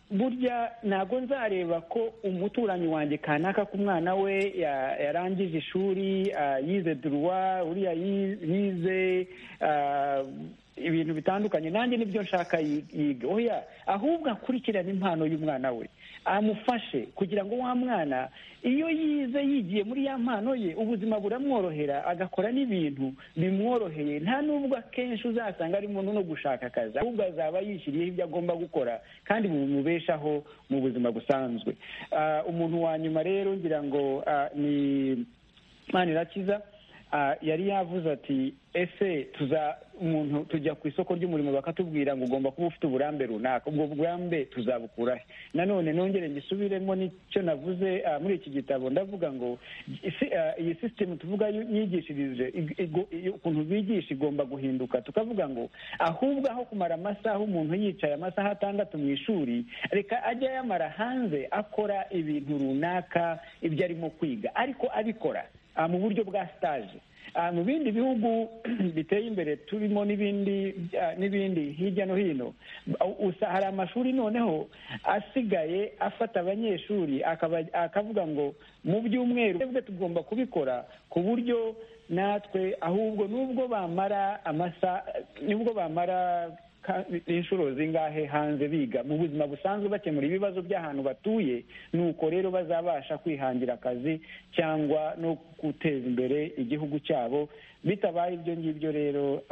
burya ntabwo nzareba ko umuturanyi wanjye kanaka ku mwana we yarangije ishuri yize duruwa uriya yize ibintu bitandukanye nanjye nibyo nshaka yiga oya ahubwo akurikirane impano y'umwana we amufashe kugira ngo wa mwana iyo yize yigiye muri ya mpano ye ubuzima buramworohera agakora n'ibintu bimworoheye nta n'ubwo akenshi uzasanga arimo no gushaka akazi ahubwo azaba yishyiriyeho ibyo agomba gukora kandi bimubeshaho mu buzima busanzwe umuntu wa nyuma rero ngira ngo ni manirakiza yari yavuze ati ese tuza umuntu tujya ku isoko ry'umurimo bakatubwira ngo ugomba kuba ufite uburambe runaka ubwo burambe tuzabukura he nanone nongere ngisubiremo n'icyo navuze muri iki gitabo ndavuga ngo iyi sisitemu tuvuga yigishirije ukuntu bigisha igomba guhinduka tukavuga ngo ahubwo aho kumara amasaha umuntu yicaye amasaha atandatu mu ishuri reka ajya yamara hanze akora ibintu runaka ibyo arimo kwiga ariko abikora mu buryo bwa sitaje mu bindi bihugu biteye imbere turimo n'ibindi n'ibindi hirya no hino hari amashuri noneho asigaye afata abanyeshuri akavuga ngo mu byumweru twebwe tugomba kubikora ku buryo natwe ahubwo nubwo bamara amasaha nubwo bamara inshuro zingahe hanze biga mu buzima busanzwe bakemura ibibazo by'ahantu batuye nuko rero bazabasha kwihangira akazi cyangwa no guteza imbere igihugu cyabo bitabaye ibyo ngibyo rero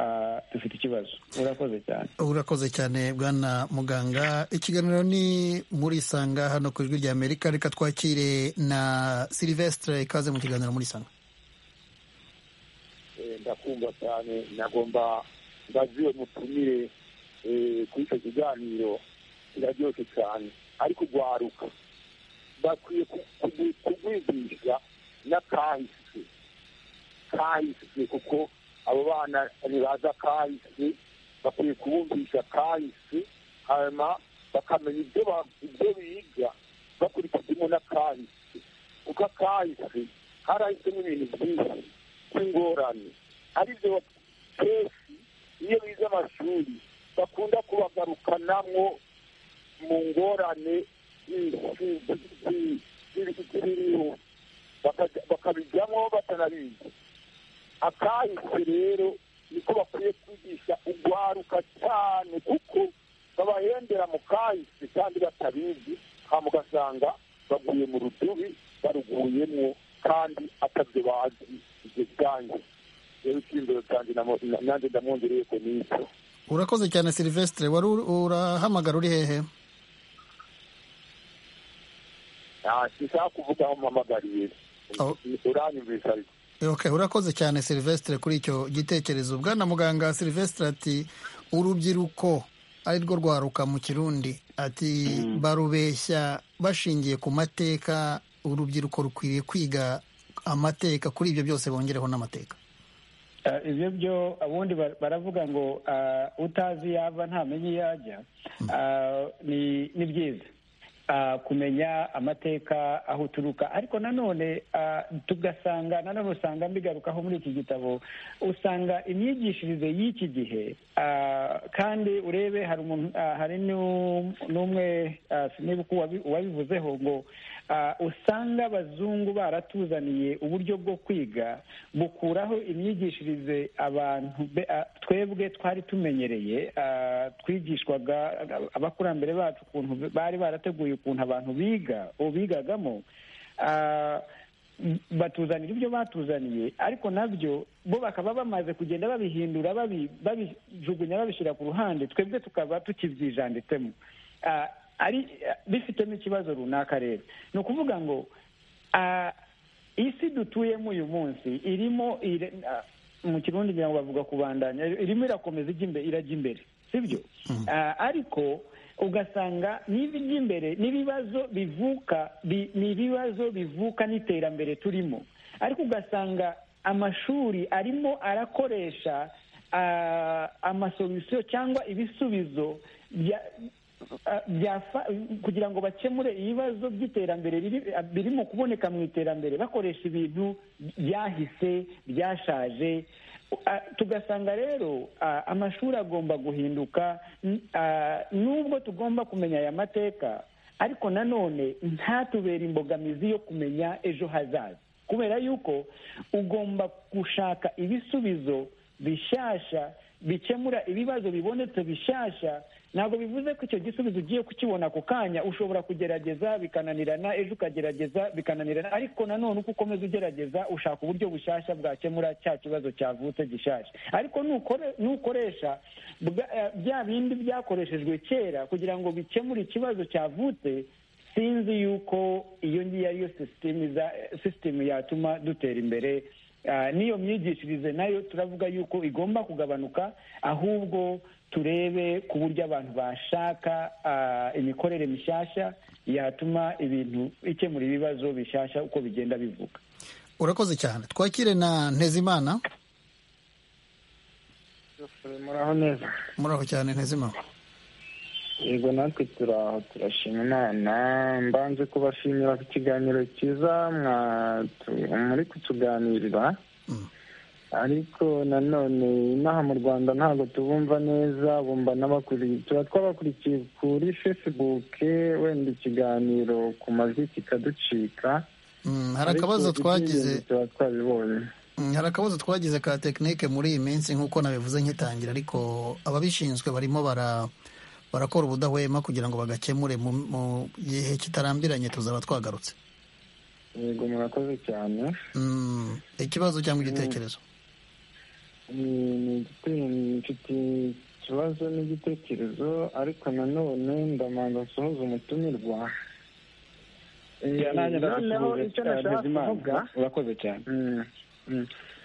dufite ikibazo urakoze cyane urakoze cyane bwana muganga ikiganiro ni muri isanga hano ku ijwi rya amerika reka twakire na silivesitire ikaze mu kiganiro muri isanga ndakumva cyane nagomba mbaziwe mutumire kuri icyo kiganiro kiraryoshye cyane ariko urwaruka bakwiye kugwigisha n'akahise kahise kuko abo bana ntibaza kahise bakwiye kubumvisha kahise hanyuma bakamenya ibyo biga bakurikijemo n'akahise kuko akahise harahisemo ibintu byinshi by'ingorane aribyo kenshi iyo bize amashuri bakunda kubagarukanamo mu ngorane z'ibiriho bakabijyamo batanabizi akahise rero niko bakwiye kwigisha urwaruka cyane kuko babahendera mu kahise kandi batabizi hama ugasanga baguye mu rudubi baruguyemo kandi atabyo bazi ibyo byange rero icyizere cyanjye nanjye ndamwongereye ko n'icyo urakoze cyane silivesitire wari urahamagara uri hehe ntashaka kuvuga aho mpamagariye uranyumvise ariko urakoze cyane silivesitire kuri icyo gitekerezo bwana muganga silivesitire ati urubyiruko ari rwo rwaruka mu kirundi ati barubeshya bashingiye ku mateka urubyiruko rukwiriye kwiga amateka kuri ibyo byose bongereho n'amateka ibyo byo ubundi baravuga ngo utazi iyo ava ntamenya iyo ajya ni byiza kumenya amateka aho uturuka ariko nanone tugasanga nanone usanga mbigarukaho muri iki gitabo usanga imyigishirize y'iki gihe kandi urebe hari n'umwe niba uwabivuzeho ngo usanga abazungu baratuzaniye uburyo bwo kwiga bukuraho imyigishirize abantu twebwe twari tumenyereye twigishwaga abakurambere bacu ukuntu bari barateguye ukuntu abantu biga bigagamo batuzanira ibyo batuzaniye ariko nabyo bo bakaba bamaze kugenda babihindura babijugunya babishyira ku ruhande twebwe tukaba tukibyijanditsemo ari bifitemo ikibazo runaka rero ni ukuvuga ngo isi dutuyemo uyu munsi irimo mu kirundi ngira ngo bavuga kubandanya irimo irakomeza irajya imbere sibyo ariko ugasanga imbere n'ibibazo bivuka ni ibibazo bivuka n'iterambere turimo ariko ugasanga amashuri arimo arakoresha amasolisiyo cyangwa ibisubizo kugira ngo bakemure ibibazo by'iterambere birimo kuboneka mu iterambere bakoresha ibintu byahise byashaje tugasanga rero amashuri agomba guhinduka nubwo tugomba kumenya aya mateka ariko nanone ntatubere imbogamizi yo kumenya ejo hazaza kubera yuko ugomba gushaka ibisubizo bishyashya bikemura ibibazo bibonetse bishyashya ntabwo bivuze ko icyo gisubizo ugiye kukibona ako kanya ushobora kugerageza bikananirana ejo ukagerageza bikananirana ariko nanone uko ukomeza ugerageza ushaka uburyo bushyashya bwakemura cya kibazo cyavutse gishyashya ariko nukoresha bya bindi byakoreshejwe kera kugira ngo bikemure ikibazo cyavutse sinzi yuko iyo ngiyo ariyo sisitemu yatuma dutera imbere n'iyo myigishirize nayo turavuga yuko igomba kugabanuka ahubwo turebe ku buryo abantu bashaka imikorere mishyashya yatuma ibintu ikemura ibibazo bishyashya uko bigenda bivuga urakoze cyane twakire na ntezimana muraho neza muraho cyane ntezimana yego natwe turaho turashima imana mbanze kubashimira ku kiganiro cyiza muri kutuganirira ariko nanone inaha mu rwanda ntabwo tubumva neza bumva n'abakurikiye tuba twabakurikiye kuri fesibuke wenda ikiganiro ku majwi kikaducika hari akabazo twagize tuba twabibonye hari akabazo twagize ka tekinike muri iyi minsi nk'uko nabivuze nkitangira ariko ababishinzwe barimo bara barakora ubudahwema kugira ngo bagakemure mu gihe kitarambiranye tuzaba twagarutse yego murakoze cyane ikibazo cyangwa igitekerezo mfite ikibazo n'igitekerezo ariko nanone ndamanza nsohoza umutumirwa noneho icyo nashaka kuvuga urakoze cyane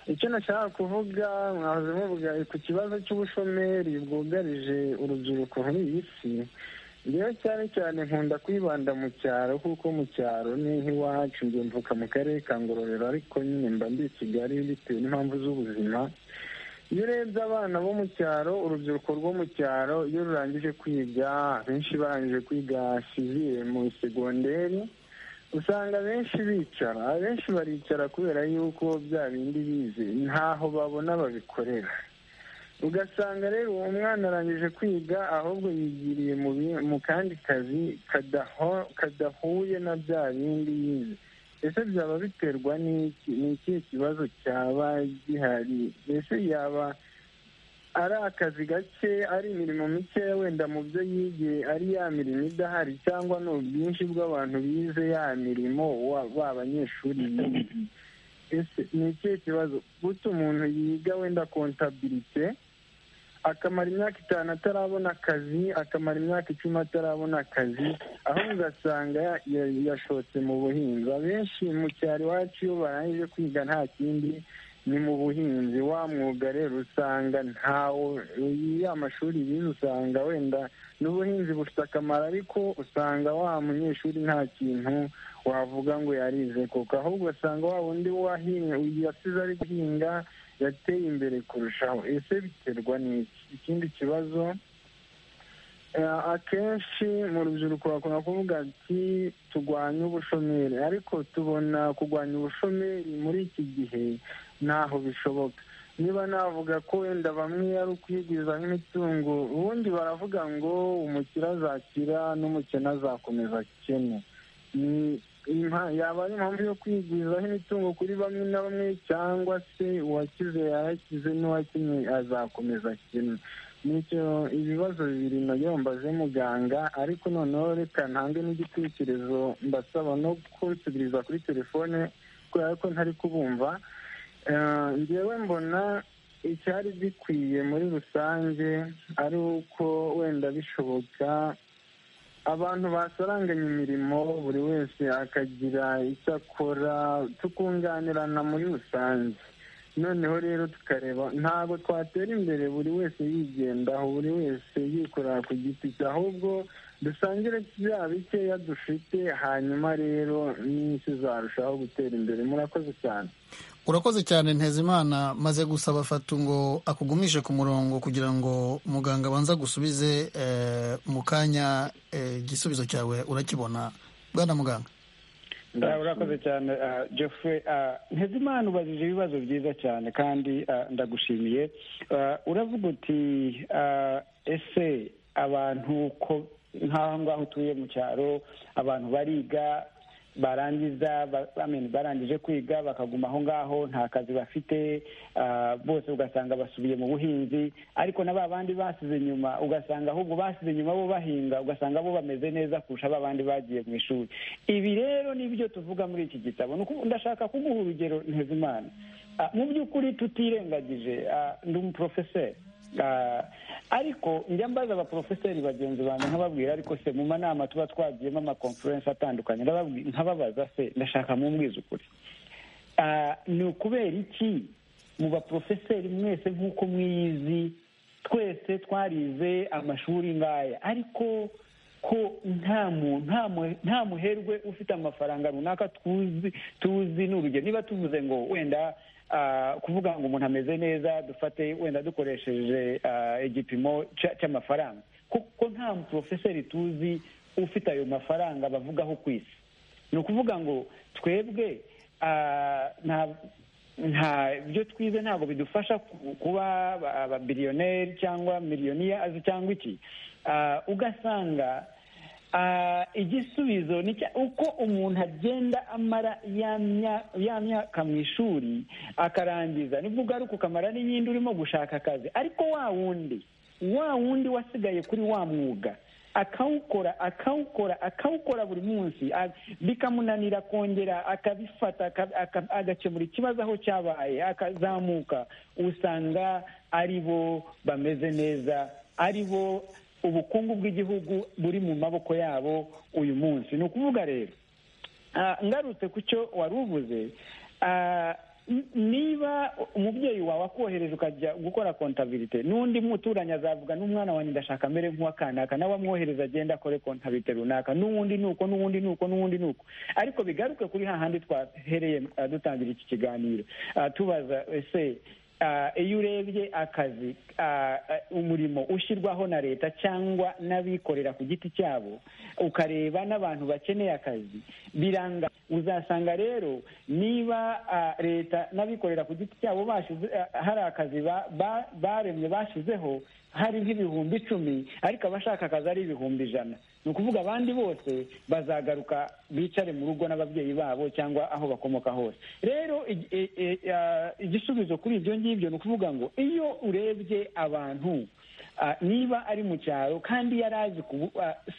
icyo nashaka kuvuga mwahoze muvuga ku kibazo cy'ubushomeri bwugarije urubyiruko muri iyi si rero cyane cyane nkunda kwibanda mu cyaro kuko mu cyaro ni nk'iwacu mvuka mu karere ka ngororero ariko nyine mba ndi i kigali bitewe n'impamvu z'ubuzima iyo urebye abana bo mu cyaro urubyiruko rwo mu cyaro iyo rurangije kwiga benshi barangije kwiga siviye mu segonderi usanga benshi bicara abenshi baricara kubera yuko bya bindi bize ntaho babona babikorera ugasanga rero uwo mwana arangije kwiga ahubwo yigiriye mu kandi kazi kadahuye na bya bindi yize ese byaba biterwa n'iki ni ikihe kibazo cyaba gihari mbese yaba ari akazi gake ari imirimo mikeya wenda mu byo yigiye ari ya mirimo idahari cyangwa ni ubwinshi bw'abantu bize ya mirimo ba banyeshuri ese ni ikihe kibazo guta umuntu yiga wenda kontabirite akamara imyaka itanu atarabona akazi akamara imyaka icumi atarabona akazi aho ugasanga yashotse mu buhinzi abenshi mu cyaro iwacu iyo barangije kwiga nta kindi ni mu buhinzi wa mwuga rero usanga ntawe ya mashuri bize usanga wenda n'ubuhinzi bufite akamaro ariko usanga wa munyeshuri nta kintu wavuga ngo yarize kuko ahubwo usanga wa wundi yasize ari guhinga yateye imbere kurushaho ese biterwa n'iki ikindi kibazo akenshi mu rubyiruko bakunda kuvuga ati turwanye ubushomeri ariko tubona kurwanya ubushomeri muri iki gihe ntaho bishoboka niba navuga ko wenda bamwe ari ukwigwiza nk'imitungo ubundi baravuga ngo umukire azakira n'umukene azakomeza akene yaba ari impamvu yo kwigwizaho imitungo kuri bamwe na bamwe cyangwa se uwakize yayakize n'uwakinnye azakomeza akene nicyo ibibazo bibiri nabyo mbaze muganga ariko noneho reka ntange n'igitekerezo mbasaba no kunsubiriza kuri telefone kubera ko ntari kubumva ngewe mbona icyari gikwiye muri rusange ari uko wenda bishoboka abantu basaranganya imirimo buri wese akagira icyo akora tukunganirana muri rusange noneho rero tukareba ntabwo twatera imbere buri wese yigendaho buri wese yikorera ku giti cye ahubwo dusangire bya bikeya dufite hanyuma rero n'isi zarushaho gutera imbere murakoze cyane urakoze cyane ntezimana maze gusaba fatu ngo akugumishe ku murongo kugira ngo muganga abanza gusubize mu kanya igisubizo cyawe urakibona bwana muganga urakoze cyane jeffrey ntezimana ubajije ibibazo byiza cyane kandi ndagushimiye uravuga uti ese abantu ko nk'aho ngaho utuye mu cyaro abantu bariga barangiza barangije kwiga bakaguma aho ngaho nta kazi bafite bose ugasanga basubiye mu buhinzi ariko na ba bandi basize inyuma ugasanga ahubwo basize inyuma bo bahinga ugasanga bo bameze neza kurusha ba bandi bagiye mu ishuri ibi rero nibyo tuvuga muri iki gitabo ndashaka kuguha urugero ntezimana mu by'ukuri tutirengagije ndi umuporofeseri ariko njya mbaza abaporofeseri bagenzi banjye nkababwira ariko se mu manama tuba twagiyemo amakonferensi atandukanye nkababaza se ndashaka mu ukuri ni ukubera iki mu baporofeseri mwese nk'uko mwiyizi twese twarize amashuri ngaya ariko ko nta muherwe ufite amafaranga runaka tuzi tuzi ni urugero niba tuvuze ngo wenda kuvuga ngo umuntu ameze neza dufate wenda dukoresheje igipimo cy'amafaranga kuko nta muporofeseri tuzi ufite ayo mafaranga bavugaho ku isi ni ukuvuga ngo twebwe nta byo twize ntabwo bidufasha kuba ababiliyoneri cyangwa miliyoniyazi cyangwa iki ugasanga igisubizo ni uko umuntu agenda amara ya myaka mu ishuri akarangiza nibwo ugaruka ukamara n'iyindi urimo gushaka akazi ariko wa wundi wa wundi wasigaye kuri wa mwuga akawukora akawukora akawukora buri munsi bikamunanira kongera akabifata agakemura ikibazo aho cyabaye akazamuka usanga ari bo bameze neza ari bo ubukungu bw'igihugu buri mu maboko yabo uyu munsi ni ukuvuga rero ngarutse ku cyo wari uvuze niba umubyeyi wawe akohereje ukajya gukora kontabirite n'undi muturanye azavuga n'umwana wanjye ndashaka amere nk'uwakanaka nawe amwohereza agenda akore kontabirite runaka n'uwundi ni uko n'uwundi ni uko n'uwundi ni uko ariko bigaruke kuri hahandi twahereye dutangira iki kiganiro tubaza ese iyo urebye akazi umurimo ushyirwaho na leta cyangwa n'abikorera ku giti cyabo ukareba n'abantu bakeneye akazi biranga uzasanga rero niba leta n'abikorera ku giti cyabo hari akazi baremye bashyizeho hari nk'ibihumbi icumi ariko abashaka akazi ari ibihumbi ijana ni ukuvuga abandi bose bazagaruka bicare mu rugo n'ababyeyi babo cyangwa aho bakomoka hose rero igisubizo kuri ibyo ngibyo ni ukuvuga ngo iyo urebye abantu niba ari mu cyaro kandi yari azi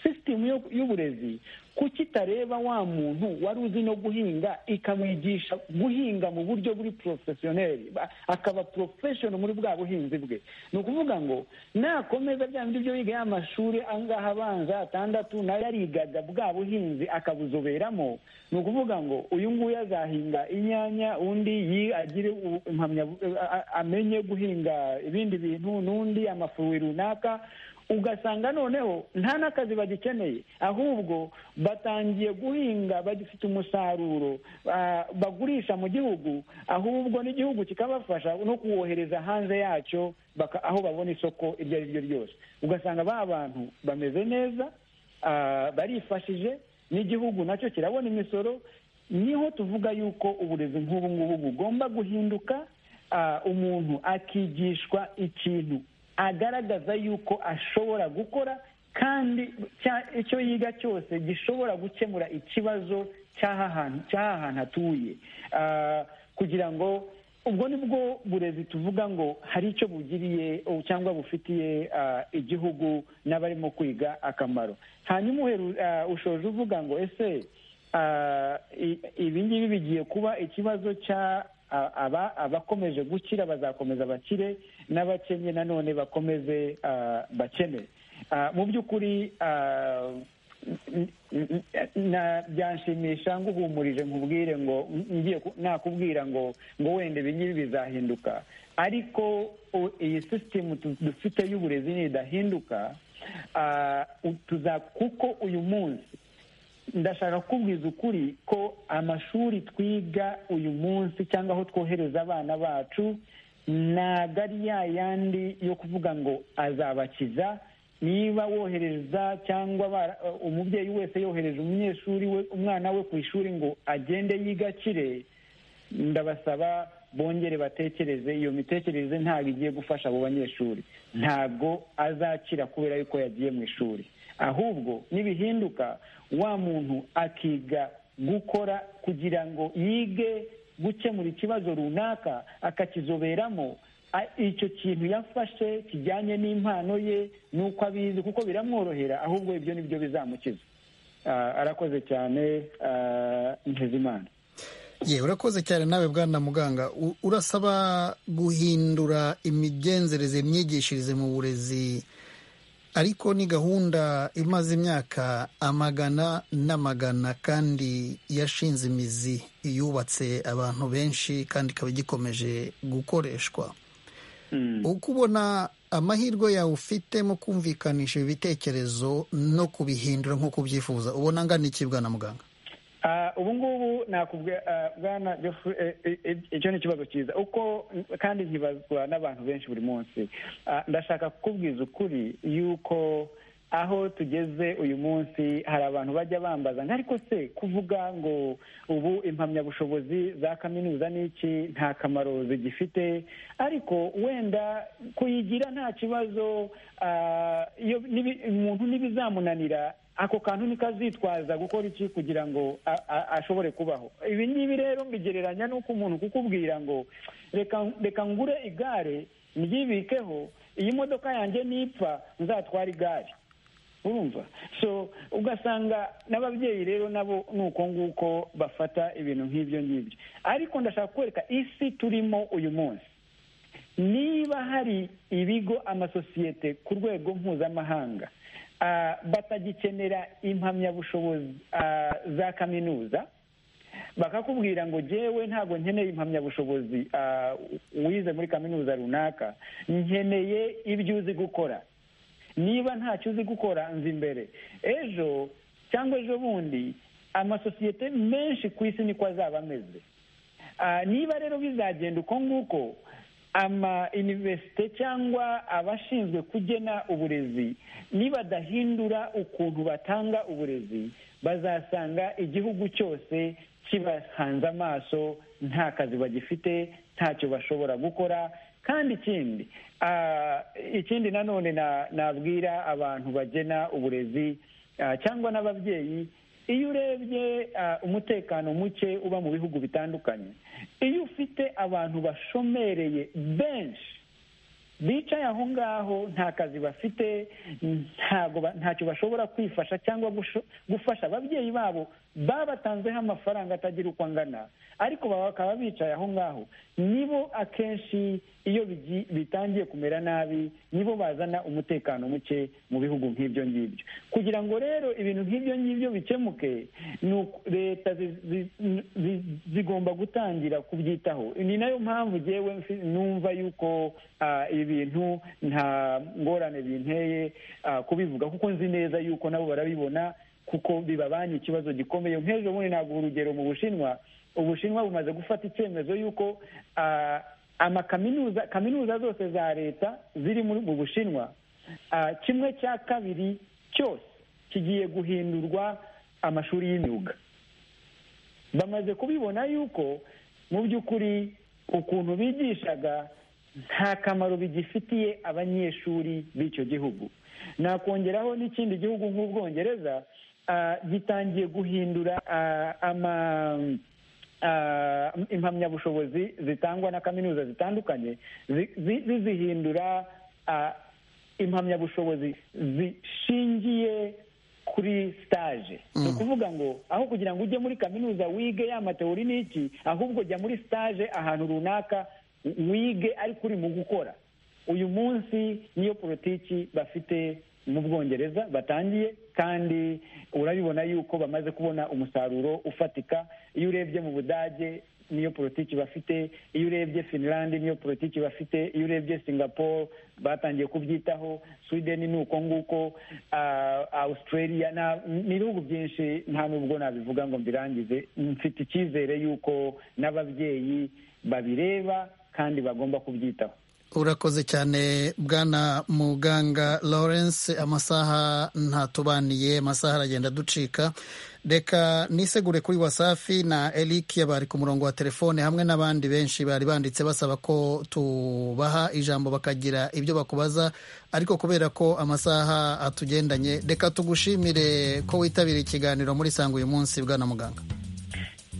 sisitemu y'uburezi kuki itareba wa muntu wari uzi no guhinga ikamwigisha guhinga mu buryo buri porofesiyoneri akaba porofeshono muri bwa buhinzi bwe ni ukuvuga ngo nakomeza bya bindi byo yiga y'amashuri angaha abanza atandatu nayo yarigaga bwa buhinzi akabuzoberamo ni ukuvuga ngo uyu nguyu azahinga inyanya undi agire amenye guhinga ibindi bintu n'undi amafuwi runaka ugasanga noneho nta n'akazi bagikeneye ahubwo batangiye guhinga bagifite umusaruro bagurisha mu gihugu ahubwo n'igihugu kikabafasha no kuwohereza hanze yacyo aho babona isoko iryo ari ryo ryose ugasanga ba bantu bameze neza barifashije n'igihugu nacyo kirabona imisoro niho tuvuga yuko uburezi nk'ubu ngubu bugomba guhinduka umuntu akigishwa ikintu agaragaza yuko ashobora gukora kandi icyo yiga cyose gishobora gukemura ikibazo cy'aha hantu hatuye kugira ngo ubwo ni bwo burezi tuvuga ngo hari icyo bugiriye cyangwa bufitiye igihugu n'abarimo kwiga akamaro hanyuma ushoje uvuga ngo ese ibi ngibi bigiye kuba ikibazo cya aba abakomeje gukira bazakomeza bakire n'abakennye nanone bakomeze bakene mu by'ukuri byanshimisha nguhumurije nkubwire ngo ngiye nakubwira ngo ngo wenda ibi ngibi bizahinduka ariko iyi sisitemu dufite y'uburezi nidahinduka kuko uyu munsi ndashaka kukubwiza ukuri ko amashuri twiga uyu munsi cyangwa aho twohereza abana bacu ntabwo ari ya yandi yo kuvuga ngo azabakiza niba wohereza cyangwa umubyeyi wese yohereje umunyeshuri we umwana we ku ishuri ngo agende yigakire ndabasaba bongere batekereze iyo mitekerereze ntabwo igiye gufasha abo banyeshuri ntabwo azakira kubera yuko yagiye mu ishuri ahubwo nibihinduka wa muntu akiga gukora kugira ngo yige gukemura ikibazo runaka akakizoberamo icyo kintu yafashe kijyanye n'impano ye n'uko abizi kuko biramworohera ahubwo ibyo ni byo bizamukiza arakoze cyane ntizimana ye urakoze cyane nawe bwana muganga urasaba guhindura imigenzereze imyigishirize mu burezi ariko ni gahunda imaze imyaka amagana n'amagana kandi yashinze imizi yubatse abantu benshi kandi ikaba igikomeje gukoreshwa uko ubona amahirwe yawe ufite mu kumvikanisha ibi bitekerezo no kubihindura nk'uko ubyifuza ubona angana iki bwana muganga ubu ngubu nakubwira bwana icyo ni ikibazo cyiza uko kandi nkibazwa n'abantu benshi buri munsi ndashaka kukubwiza ukuri yuko aho tugeze uyu munsi hari abantu bajya bambaza ariko se kuvuga ngo ubu impamyabushobozi za kaminuza ni iki nta kamaro zigifite ariko wenda kuyigira nta kibazo umuntu ntibizamunanira ako kantu niko azitwaza gukora iki kugira ngo ashobore kubaho ibi ngibi rero mbigereranya n'uko umuntu kukubwira ngo reka ngure igare ryibikeho iyi modoka yanjye nipfa nzatwara igare urumva so ugasanga n'ababyeyi rero nabo ni uko nguko bafata ibintu nk'ibyo ngibyo ariko ndashaka kwereka isi turimo uyu munsi niba hari ibigo amasosiyete ku rwego mpuzamahanga batagikenera impamyabushobozi za kaminuza bakakubwira ngo jyewe ntabwo nkeneye impamyabushobozi wize muri kaminuza runaka nkeneye ibyo uzi gukora niba ntacyo uzi gukora nzi imbere ejo cyangwa ejo bundi amasosiyete menshi ku isi niko azaba ameze niba rero bizagenda uko nguko ama iniverisite cyangwa abashinzwe kugena uburezi nibadahindura ukuntu batanga uburezi bazasanga igihugu cyose kibahanze amaso nta kazi bagifite ntacyo bashobora gukora kandi ikindi ikindi nanone nabwira abantu bagena uburezi cyangwa n'ababyeyi iyo urebye umutekano muke uba mu bihugu bitandukanye iyo ufite abantu bashomereye benshi bicaye aho ngaho nta kazi bafite ntacyo bashobora kwifasha cyangwa gufasha ababyeyi babo babatanzeho amafaranga atagira uko angana ariko bakaba bicaye aho ngaho nibo akenshi iyo bitangiye kumera nabi nibo bazana umutekano muke mu bihugu nk'ibyo ngibyo kugira ngo rero ibintu nk'ibyo ngibyo bikemuke leta zigomba gutangira kubyitaho ni nayo mpamvu ngewe numva yuko ibi bintu nta ngorane binteye kubivuga kuko nzi neza yuko nabo barabibona kuko bibabanye ikibazo gikomeye nk'ejo bundi ntabwo urugero mu bushinwa ubushinwa bumaze gufata icyemezo y'uko amakaminuza kaminuza zose za leta ziri mu bushinwa kimwe cya kabiri cyose kigiye guhindurwa amashuri y'imyuga bamaze kubibona yuko mu by'ukuri ukuntu bigishaga nta kamaro bigifitiye abanyeshuri b'icyo gihugu nakongeraho n'ikindi gihugu nk'ubwongereza gitangiye guhindura impamyabushobozi zitangwa na kaminuza zitandukanye zizihindura impamyabushobozi zishingiye kuri sitaje ni ukuvuga ngo aho kugira ngo ujye muri kaminuza wige ya matewuri n'iki ahubwo jya muri sitaje ahantu runaka wige ariko uri mu gukora uyu munsi niyo politiki bafite mu bwongereza batangiye kandi urabibona yuko bamaze kubona umusaruro ufatika iyo urebye mu budage niyo politiki bafite iyo urebye finland niyo politiki bafite iyo urebye singapore batangiye kubyitaho sweden ni uko nguko australia ni ibihugu byinshi nta nubwo nabivuga ngo mbirangize mfite icyizere yuko n'ababyeyi babireba kandi bagomba kubyitaho urakoze cyane bwana muganga lawrence amasaha ntatubaniye amasaha aragenda ducika reka nisegure kuri wasafi na eric bari ku murongo wa telefone hamwe n'abandi benshi bari banditse basaba ko tubaha ijambo bakagira ibyo bakubaza ariko kubera ko amasaha atugendanye reka tugushimire ko witabira ikiganiro muri sanga uyu munsi bwana muganga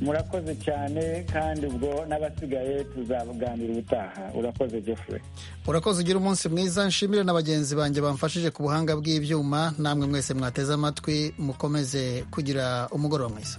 murakoze cyane kandi ubwo n'abasigaye tuzaganira ubutaha urakoze jeffrey urakoze ugira umunsi mwiza nshimire na bagenzi banjye bamfashije ku buhanga bw'ibyuma namwe mwese mwateze amatwi mukomeze kugira umugoroba mwiza